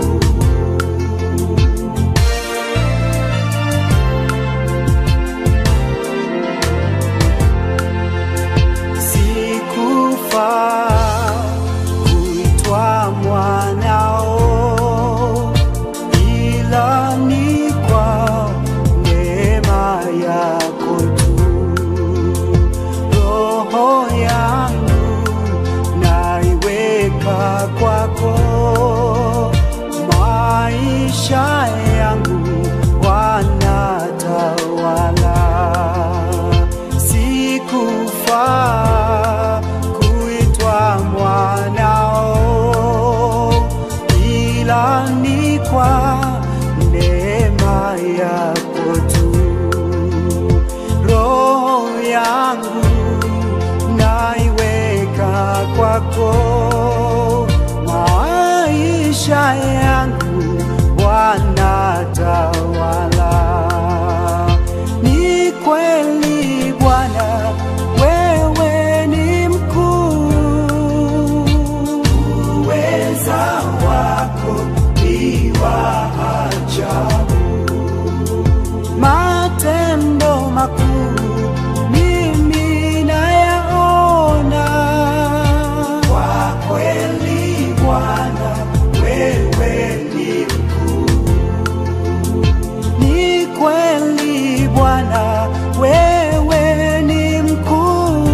sikufaa kuitwa mwanao, ila ni kwa neema yako tu. Roho yangu naiweka kwako, maisha yangu wanatawala sikufaa kuitwa mwanao, ila ni kwa neema yako tu. Roho yangu naiweka kwako, maisha yangu wanatawala. Ni kweli Bwana, wewe ni mkuu. Uweza wako ni wa ajabu, matendo makuu mimi nayaona. Kwa kweli Bwana, wewe ni ni kweli Bwana, wewe ni mkuu.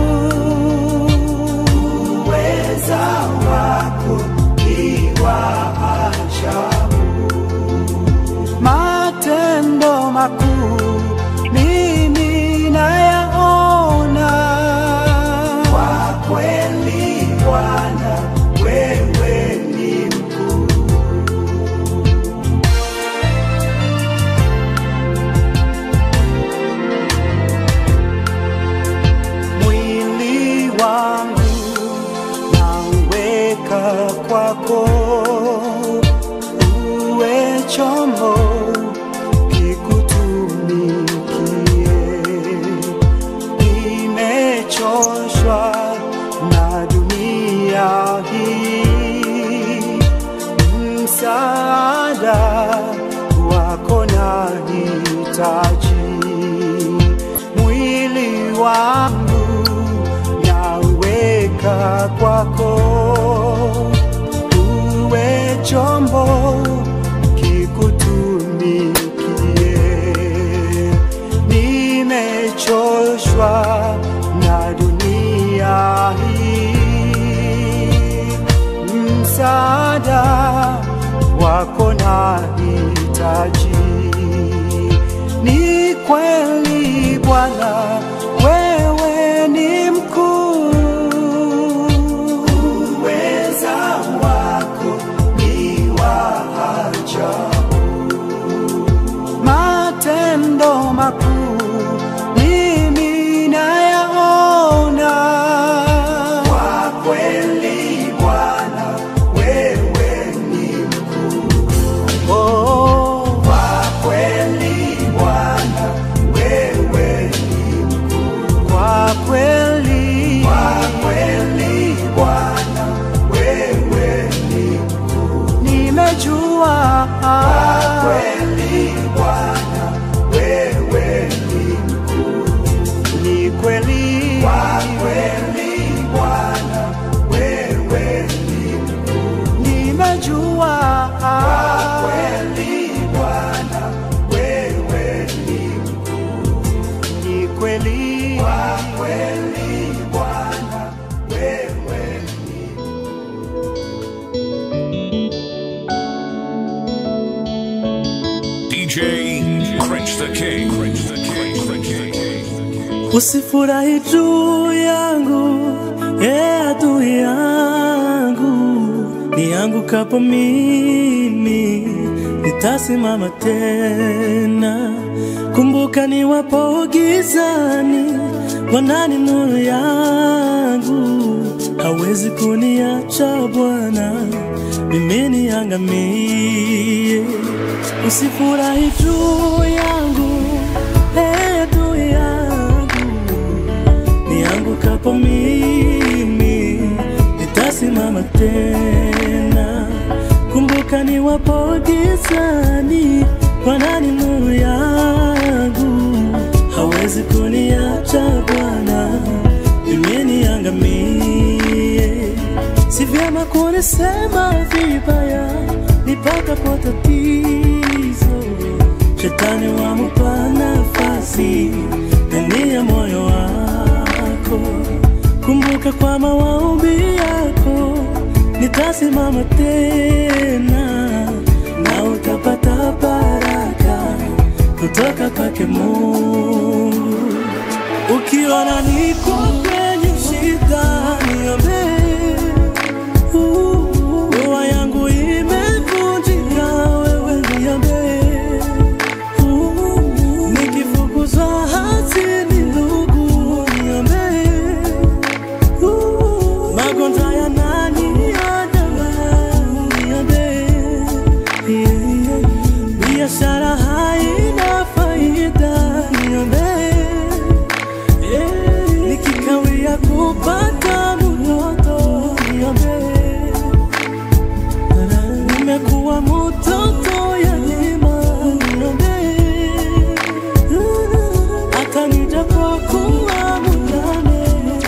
Uweza wako ni wa ajabu, matendo makuu mimi nayaona. Kwa kweli Bwana, wewe ni mkuu. mwili wangu nauweka kwako, uwe chombo kikutumikie. Nimechoshwa na dunia hii, msaada wako nahitaji mwili wangu nauweka kwako, uwe chombo kikutumikie. Nimechoshwa na dunia hii, msaada wako nahitaji. Ni kweli Bwana, wewe ni mkuu. Uweza wako ni wa ajabu, matendo makuu mimi nayaona. Kwa kweli Bwana, wewe ni mkuu. Oh, kwa kweli Bwana, wewe ni mkuu. Kwa kweli, kwa kweli Bwana, wewe ni mkuu. Nimejua kwa kweli Bwana, wewe ni mkuu. Ni kweli, kwa kweli Bwana, wewe ni mkuu. Nimejua kwa kweli Bwana, wewe ni mkuu. Ni kweli, kwa Usifurahi juu yangu, e adui yangu, niangukapo mimi nitasimama tena. Kumbuka niwapo gizani, Bwana ni nuru yangu, hawezi kuniacha Bwana mimi niangamie. Usifurahi juu yangu, e adui yangu, niangukapo mimi nitasimama tena. Kumbuka niwapo gizani, Bwana ni nuru yangu, hawezi kuniacha Bwana mimi niangamie. Si vyema kunisema vibaya nipatapo tatizo, shetani wamupa nafasi ndani ya moyo wako. Kumbuka kwa maombi yako nitasimama tena, na utapata baraka kutoka kwake Mungu. Ukiona niko kwenye shida, niombe. Uh, Ndoa yangu imevunjika, wewe niombe. Uh, Nikifukuzwa hazini, ndugu, niombe. Uh, Magonjwa yananiandama, niombe. Yeah, yeah. Biashara haina faida, niombe. Yeah, nikikawia kupata mtoto niombe. Nimekuwa mtoto yatima niombe. Hata nijapokuwa mjane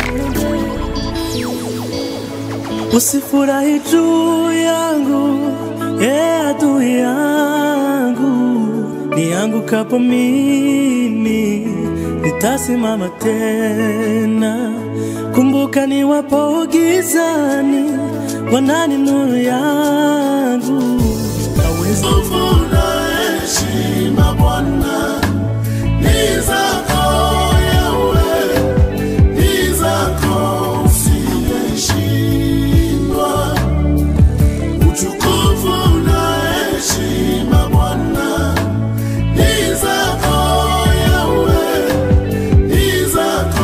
Usifurahi juu yangu, e adui yangu, niangukapo mimi nitasimama tena. Kumbuka niwapo gizani, Bwana ni nuru yangu, hawezi heshima Bwana ni zako Yawe, ni zako usiyeshindwa. Utukufu na heshima Bwana ni zako Yawe, ni zako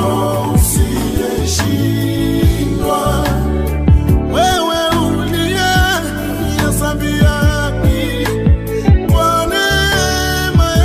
usiyeshindwa. Wewe uliye hesabia haki kwa neema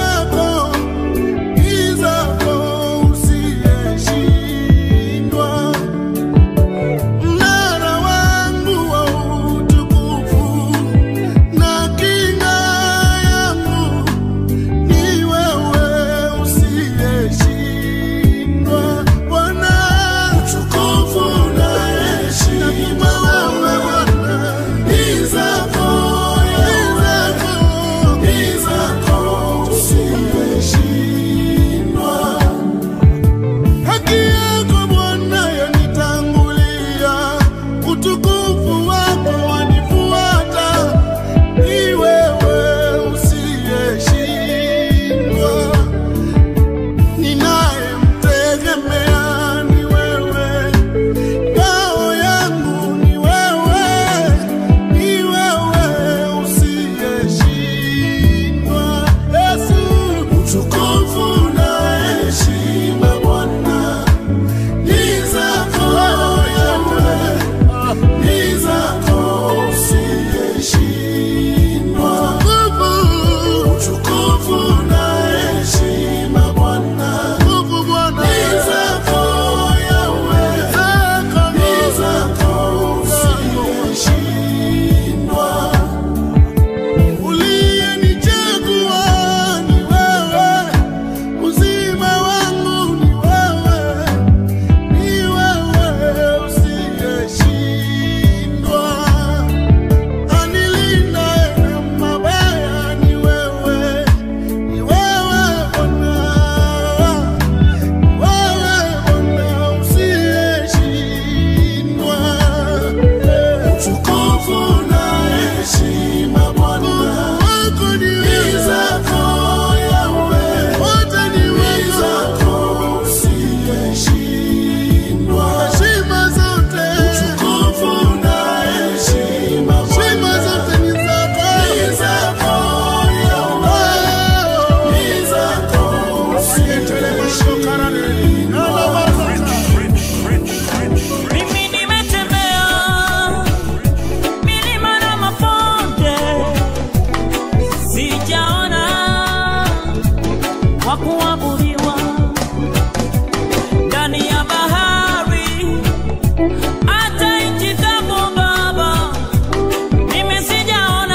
ya bahari hata nchi kavu Baba, mimi sijaona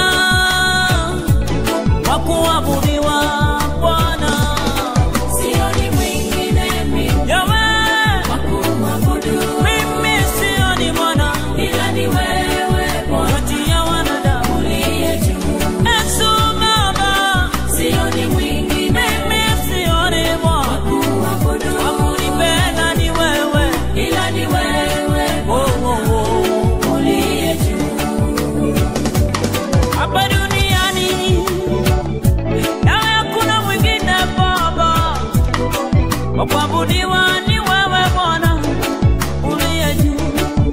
wa kuabudiwa Bwana. Sioni mwingine mimi Yawe, wa kumwabudu mimi sioni Bwana ila ni wewe Bwana kati ya wanadamu. uliye juu. Yesu Baba, Sioni mwingine mimi sioni Bwana kumwabudu wa kunipenda ni wewe. ila ni wewe Oh, oh, oh. uliye juu. hapa duniani nawe hakuna mwingine Baba wa kuabudiwa ni wewe Bwana uliye juu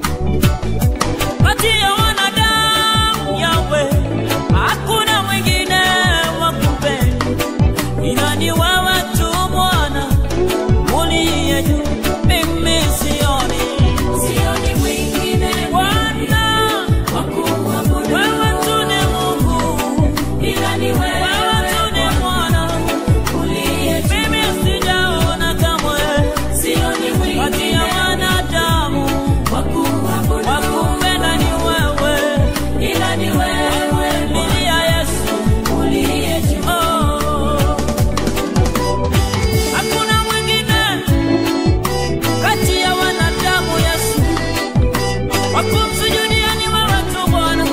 kati ya wanadamu yawe hakuna mwingine wa kupenda ila ni wewe tu Bwana uliye juu mimi sioni Sioni mwingine Bwana wa kumwabudu wewe tu ni Mungu ila ni wewe wewe tu ni Bwana uliye juu. mimi sijaona kamwe Sioni kati mwingine ya wanadamu wa kumwabudu wa kumpenda ni wewe ila ni wewe Biblia Yesu uliye juu. oh. hakuna mwingine kati ya wanadamu Yesu wa kumsujudia ni wewe tu Bwana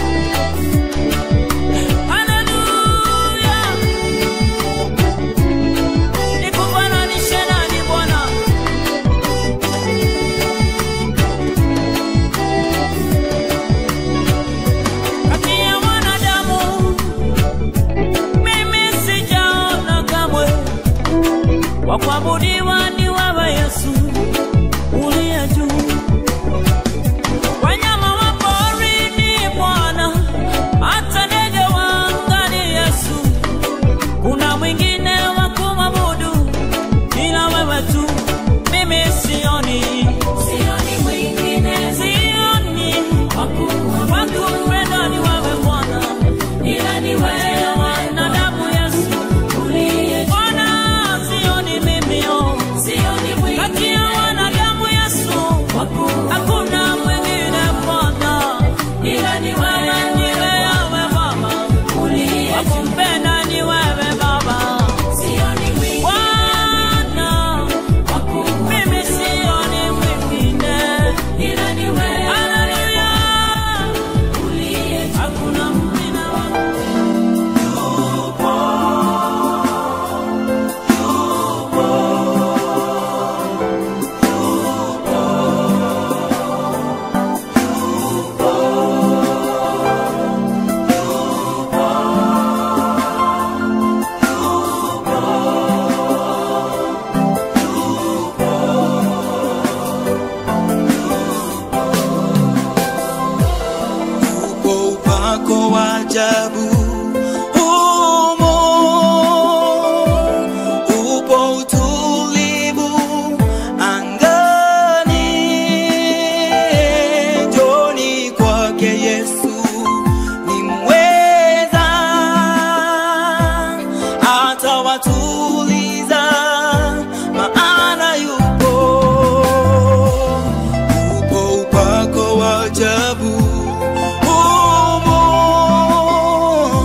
Haleluya nikufananishe nani Bwana kati ya wanadamu mimi sijaona kamwe wa kuabudiwa ni wewe Yesu uliye juu. Wanyama wa porini Bwana, hata ndege wa angani Yesu, kuna mwingine wa kumwabudu ila wewe tu. Mimi sioni, Sioni mwingine sioni wa kumwabudu wa kumpenda ni wewe Bwana, ila ni kati ya wewe wanadamu Yesu. uliye juu. Bwana sioni mimi oh. Sioni kati mwingine ya wanadamu Yesu wa kumwabudu hakuna mwingine Bwana ila ni wewe wewe ndiwe yawe Baba uliye wa juu. kumpenda ni wewe Baba Sioni mwingine Bwana wa kumwabudu mimi sioni mwingine ila ni wewe Haleluya uliye juu. hakuna mwingine wa upo upako wa ajabu humo, upo utulivu angani. Njoni kwake Yesu ni mweza, atawatuliza maana yupo upo upako wa ajabu humo,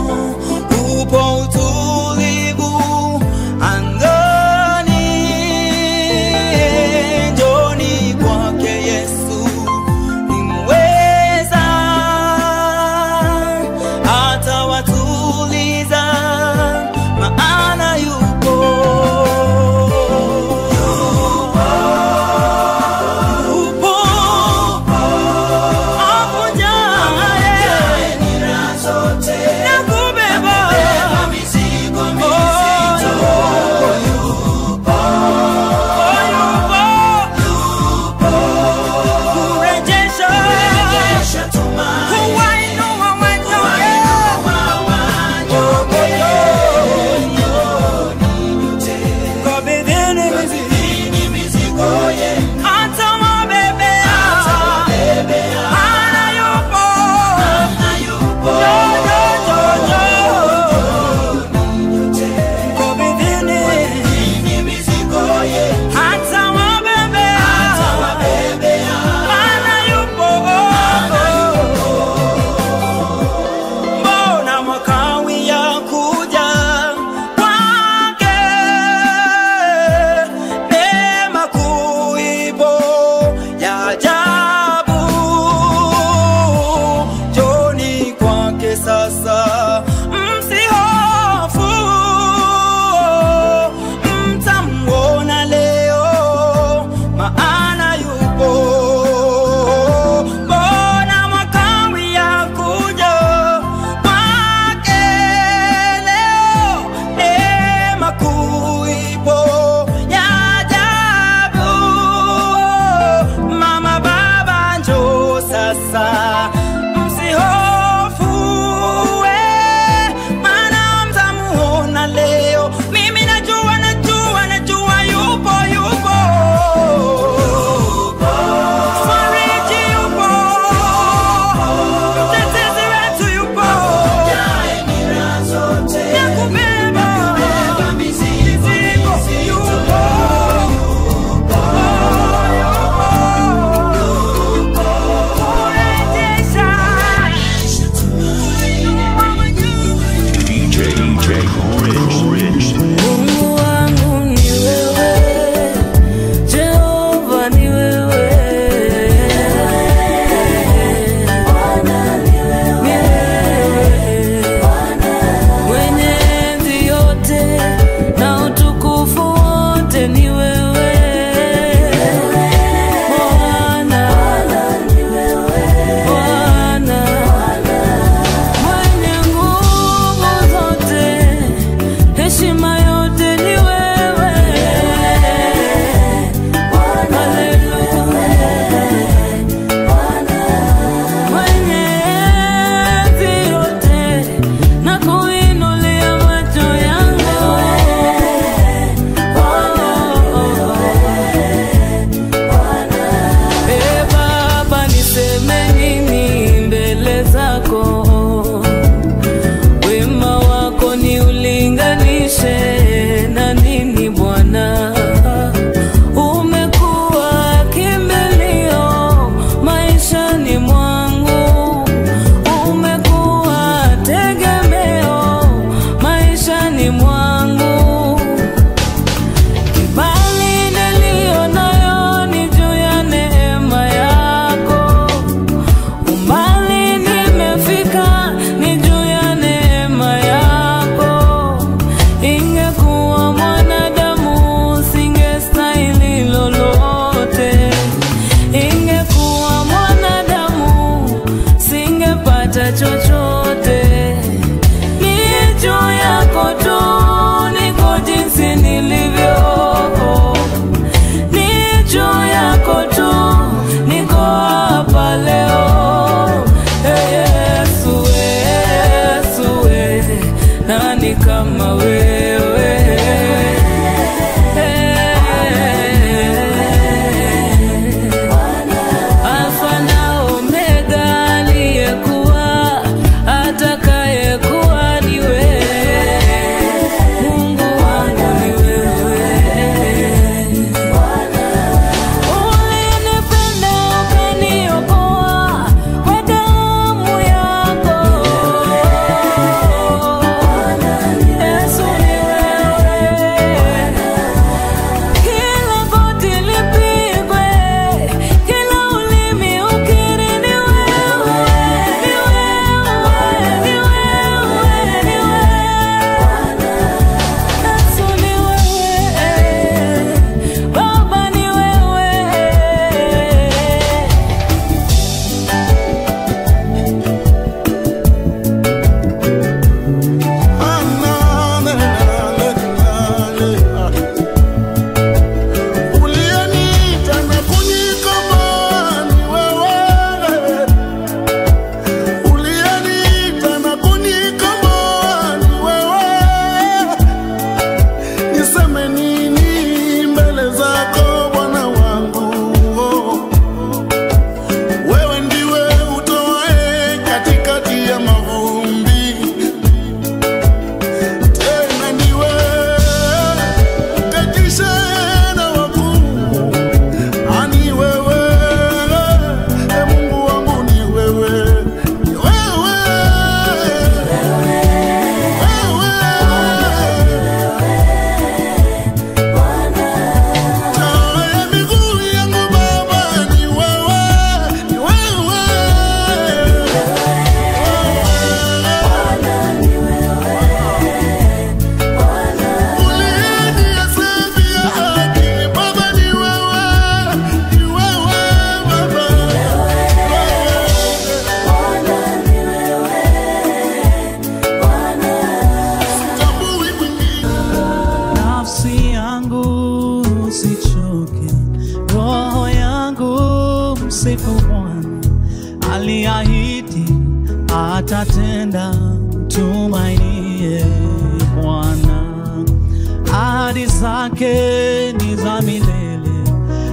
roho yangu msifu Bwana, aliahidi atatenda, tumainie Bwana. Ahadi zake ni za milele,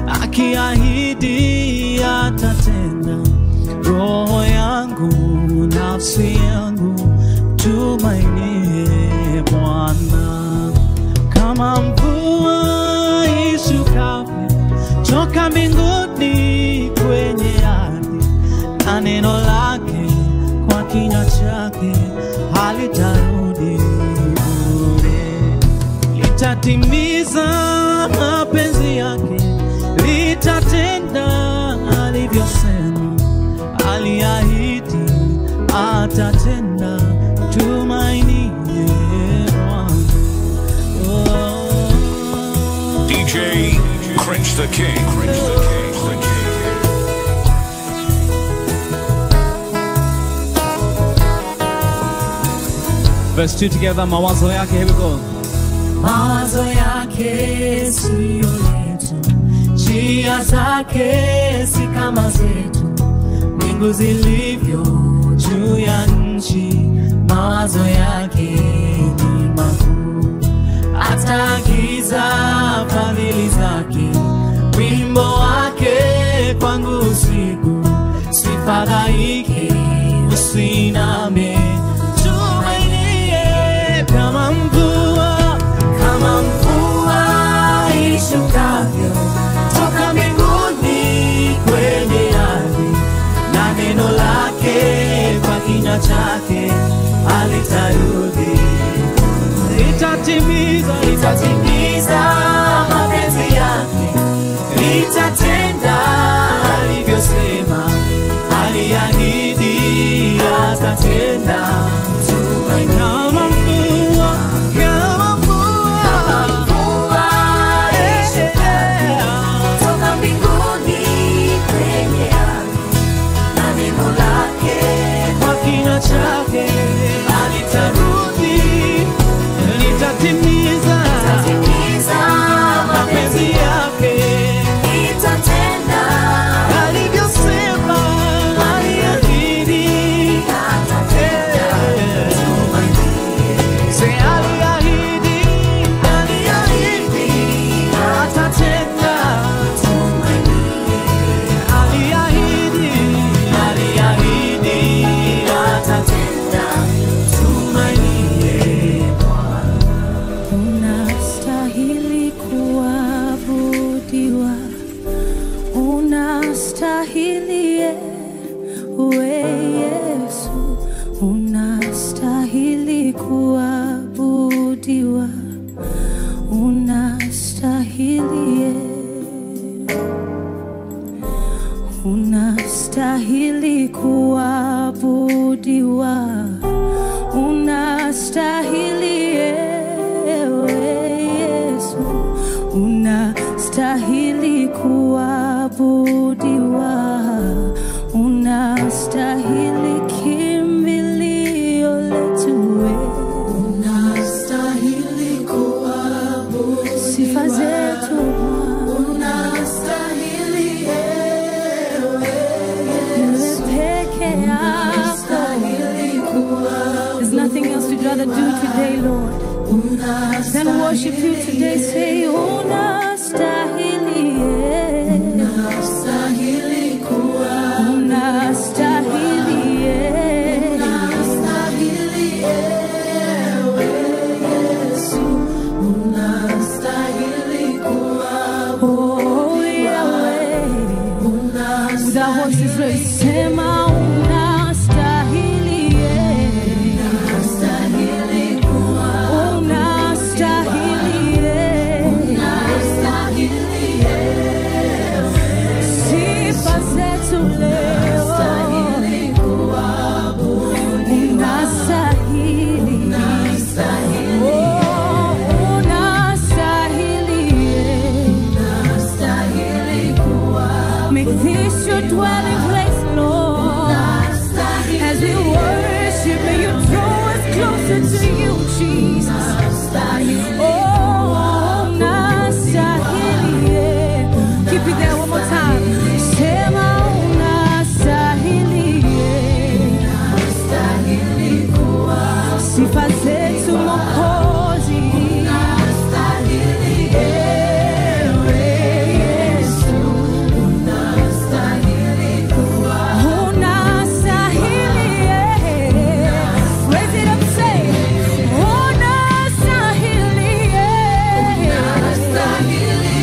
akiahidi atatenda. Roho yangu, nafsi yangu, tumainie Bwana kama mvua ishukavyo toka mbinguni kwenye ardhi, na neno lake kwa kinywa chake halitarudi bure, litatimiza mapenzi yake, litatenda alivyosema, aliahidi atatenda, tumainie Bwana. DJ Cringe the King. Cringe the King. The King. Verse 2 together, mawazo yake, here we go. mawazo yake siyo yetu, njia zake si kama zetu, mbingu zilivyo juu ya nchi, mawazo yake ni makuu. Ataagiza fadhili zake, wimbo wake kwangu usiku, sifadhaike, usiname, tumainie kama mvua kama mvua ishukavyo toka mbinguni kwenye ardhi, na neno lake kwa kinywa chake alitarudi, litatimiza litatimiza mapenzi yake, litatenda alivyosema, aliahidi atatenda. Tumaini kama mvua, kama kama mvua ishukavyo toka mbinguni kwenye ardhi, na neno lake kwa kinywa chake alitarudi, litatimiza litatimiza mapenzi yake litatenda alivyosema, aliahidi Se aliahidi, aliahidi, atatenda. Aliahidi, aliahidi, atatenda. Tumainie Unastahili kuabudiwa, unastahili we Yesu, unastahili kuabudiwa, unastahili unastahili kuabudiwa, unastahili ewe Yesu, unastahili kuabudiwa, unastahili kimbilio letu wewe, unastahili kuabudiwa, sifa zetu unastahili ewe wewe peke yako. There's nothing else we'd rather do today, Lord, than worship you today. Say, unastahili, unastahili kuabudiwa, unastahili, unastahili ewe Yesu, unastahili kuabudiwa, oh Yahweh. With our voices raised, sema unastahili, unastahili kuabudiwa, unastahili, unastahili sifa zetu leo, unastahili kuabudiwa, unastahili, unastahili oh, unastahili. unastahili kuabudiwa. Make this your dwelling place, Lord. As we worship, may you draw us closer to you, Jesus. Oh, nastahili, keep Repeat that one more time. Sema unastahili. Sifa zetu Mwokozi. Ewe Yesu. Unastahili, yeah. Raise it up, say, unastahili, yeah. Unastahili,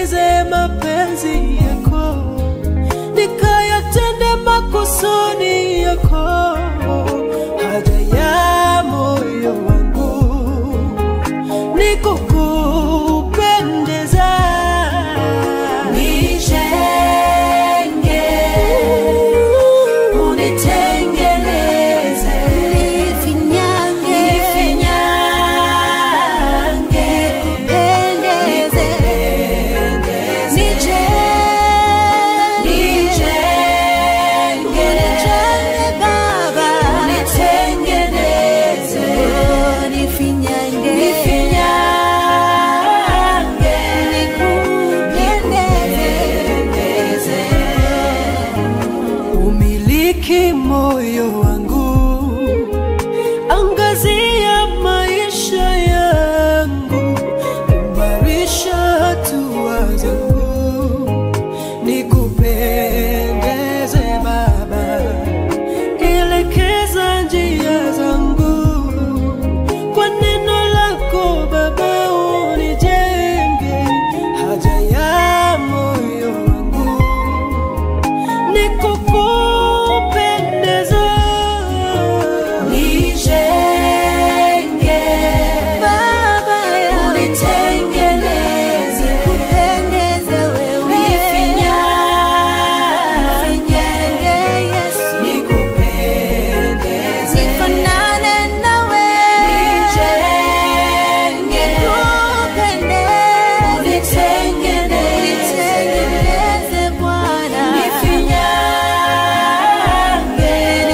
nitimize mapenzi yako, nikayatende makusudi yako. Haja ya moyo wangu ni kukupendeza, Nijenge, unitengeneze, nifinyange, nifinyange, nikupendeze, nije, nijenge, unijenge Baba, unitengeneze, nifinyange, nifinyange, nikupendeze. umiliki moyo wangu, angazia maisha yangu, imarisha hatua zangu, nikupendeze Baba, elekeza njia zangu kwa neno lako Baba, unijenge haja ya moyo wangu nikukupendeza Nijenge, Baba yangu, unitengeneze, kupendeze wewe, nifinyange, Yesu, nikupendeze, nifanane nawe, nijenge, nikupendeze, unitengeneze, Bwana, nifinyange,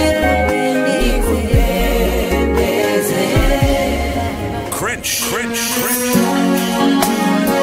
nikupendeze. Cringe, cringe, cringe.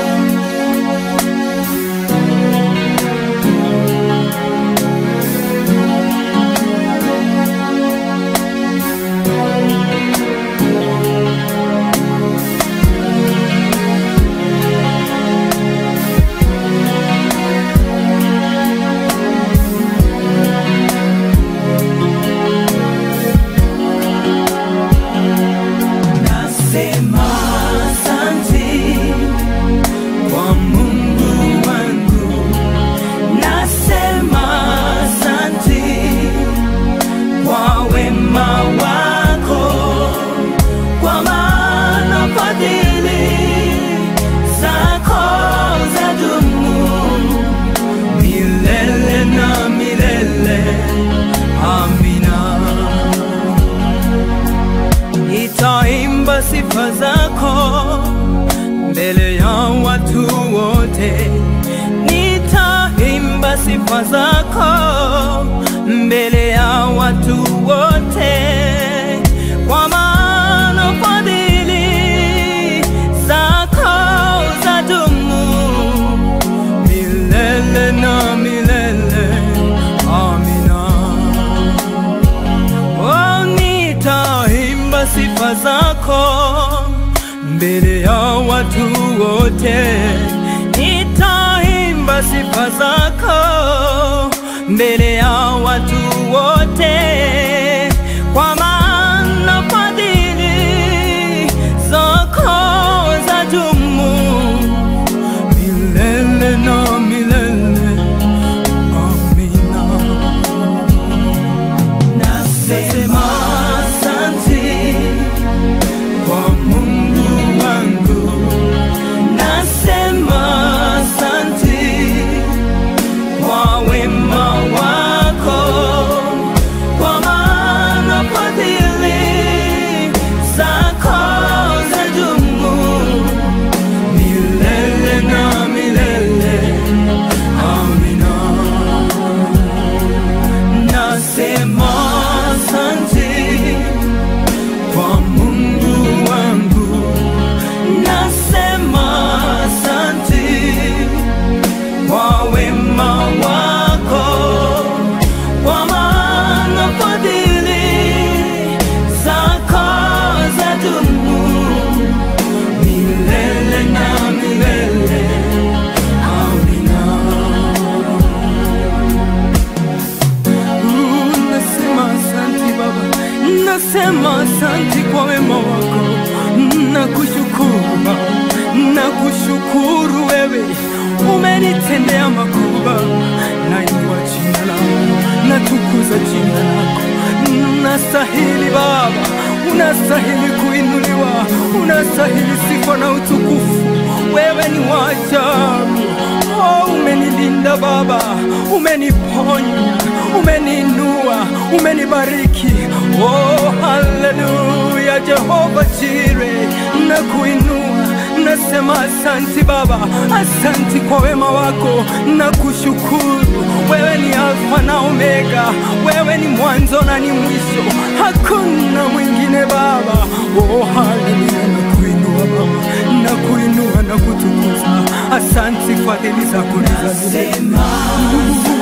Nasema asante kwa Mungu wangu, nasema asante kwa wema wako, kwa maana fadhili zako zadumu milele na milele. Amina. Nitaimba sifa zako mbele ya watu wote, nitaimba sifa zako mbele ya watu wote, kwa maana fadhili zako zadumu milele na milele. Amina. Oh, nitaimba sifa zako mbele ya watu wote, nitaimba sifa zako mbele ya watu wote, kwa maana fadhili zako zadumu milele na milele. Amina. Nasema asante kwa Mungu wangu, nasema asante kwa wema wako, kwa maana fadhili zako zadumu milele na milele. Amina. Nasema asante kwa Mungu wangu, nasema asante kwa wema wako, kwa maana fadhili zako zadumu milele na milele. Amina. Uh, Nasema asante Baba, nasema asante kwa wema wako, nakushukuru Baba, nakushukuru wewe umenitendea makubwa, nainua jina lako, natukuza jina lako. Unastahili Baba, unastahili kuinuliwa, unastahili sifa na utukufu. Wewe ni wa ajabu. Oh, umenilinda Baba, umeniponya, umeniinua, umenibariki. Oh, haleluya, Jehova Jire, nakuinua nasema asanti Baba, asanti kwa wema wako na kushukuru. Wewe ni Alfa na Omega, wewe ni mwanzo na ni mwisho, hakuna mwingine Baba. Oh, haleluya, nakuinua Baba, nakuinua na kutukuza. Asanti, fadhili zako ni za milele.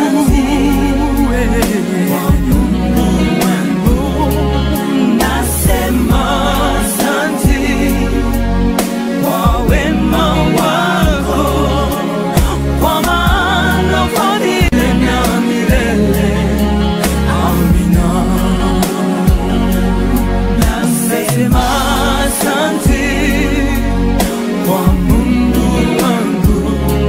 Nasema asanti kwa wema wako, kwa maana fadhili na milele. Amina. Nasema asante kwa Mungu wangu,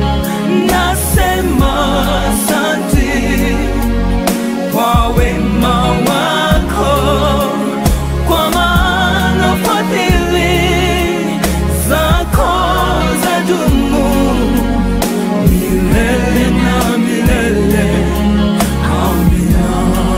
nasema asante kwa wema wako, kwa maana fadhili zako zadumu milele na milele. Amina.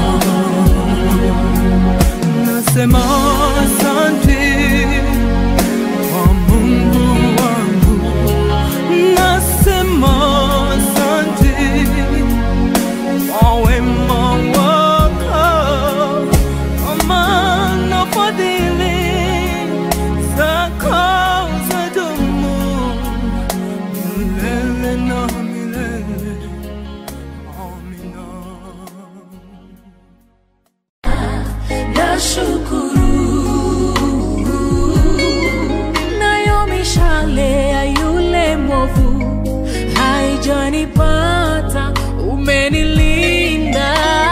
Nasema asante kwa Mungu wangu, nasema asante kwa wema wako, kwa maana fadhili zako zadumu milele na milele. Amina. Nashukuru nayo mishale ya yule mwovu haijanipata, umenilinda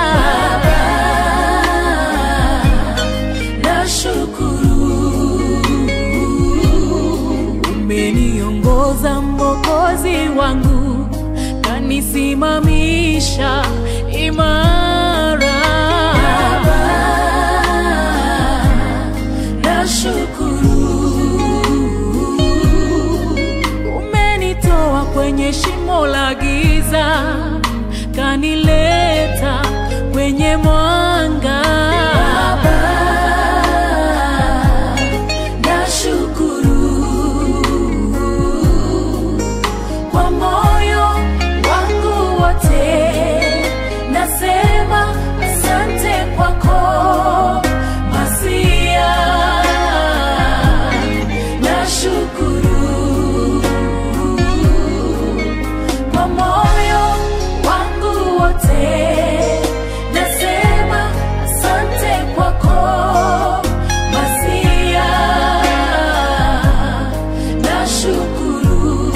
Nashukuru umeniongoza Mwokozi wangu, kanisimamisha imara. Nashukuru umenitoa kwenye shimo la giza, kanileta kwenye mwanga. Nashukuru kwa moyo wangu wote, nasema asante kwako Masia. Nashukuru kwa moyo wangu wote, nasema asante kwako Masia. Nashukuru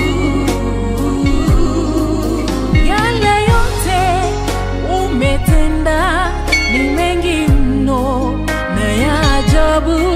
yale yote umetenda ni mengi mno na ya ajabu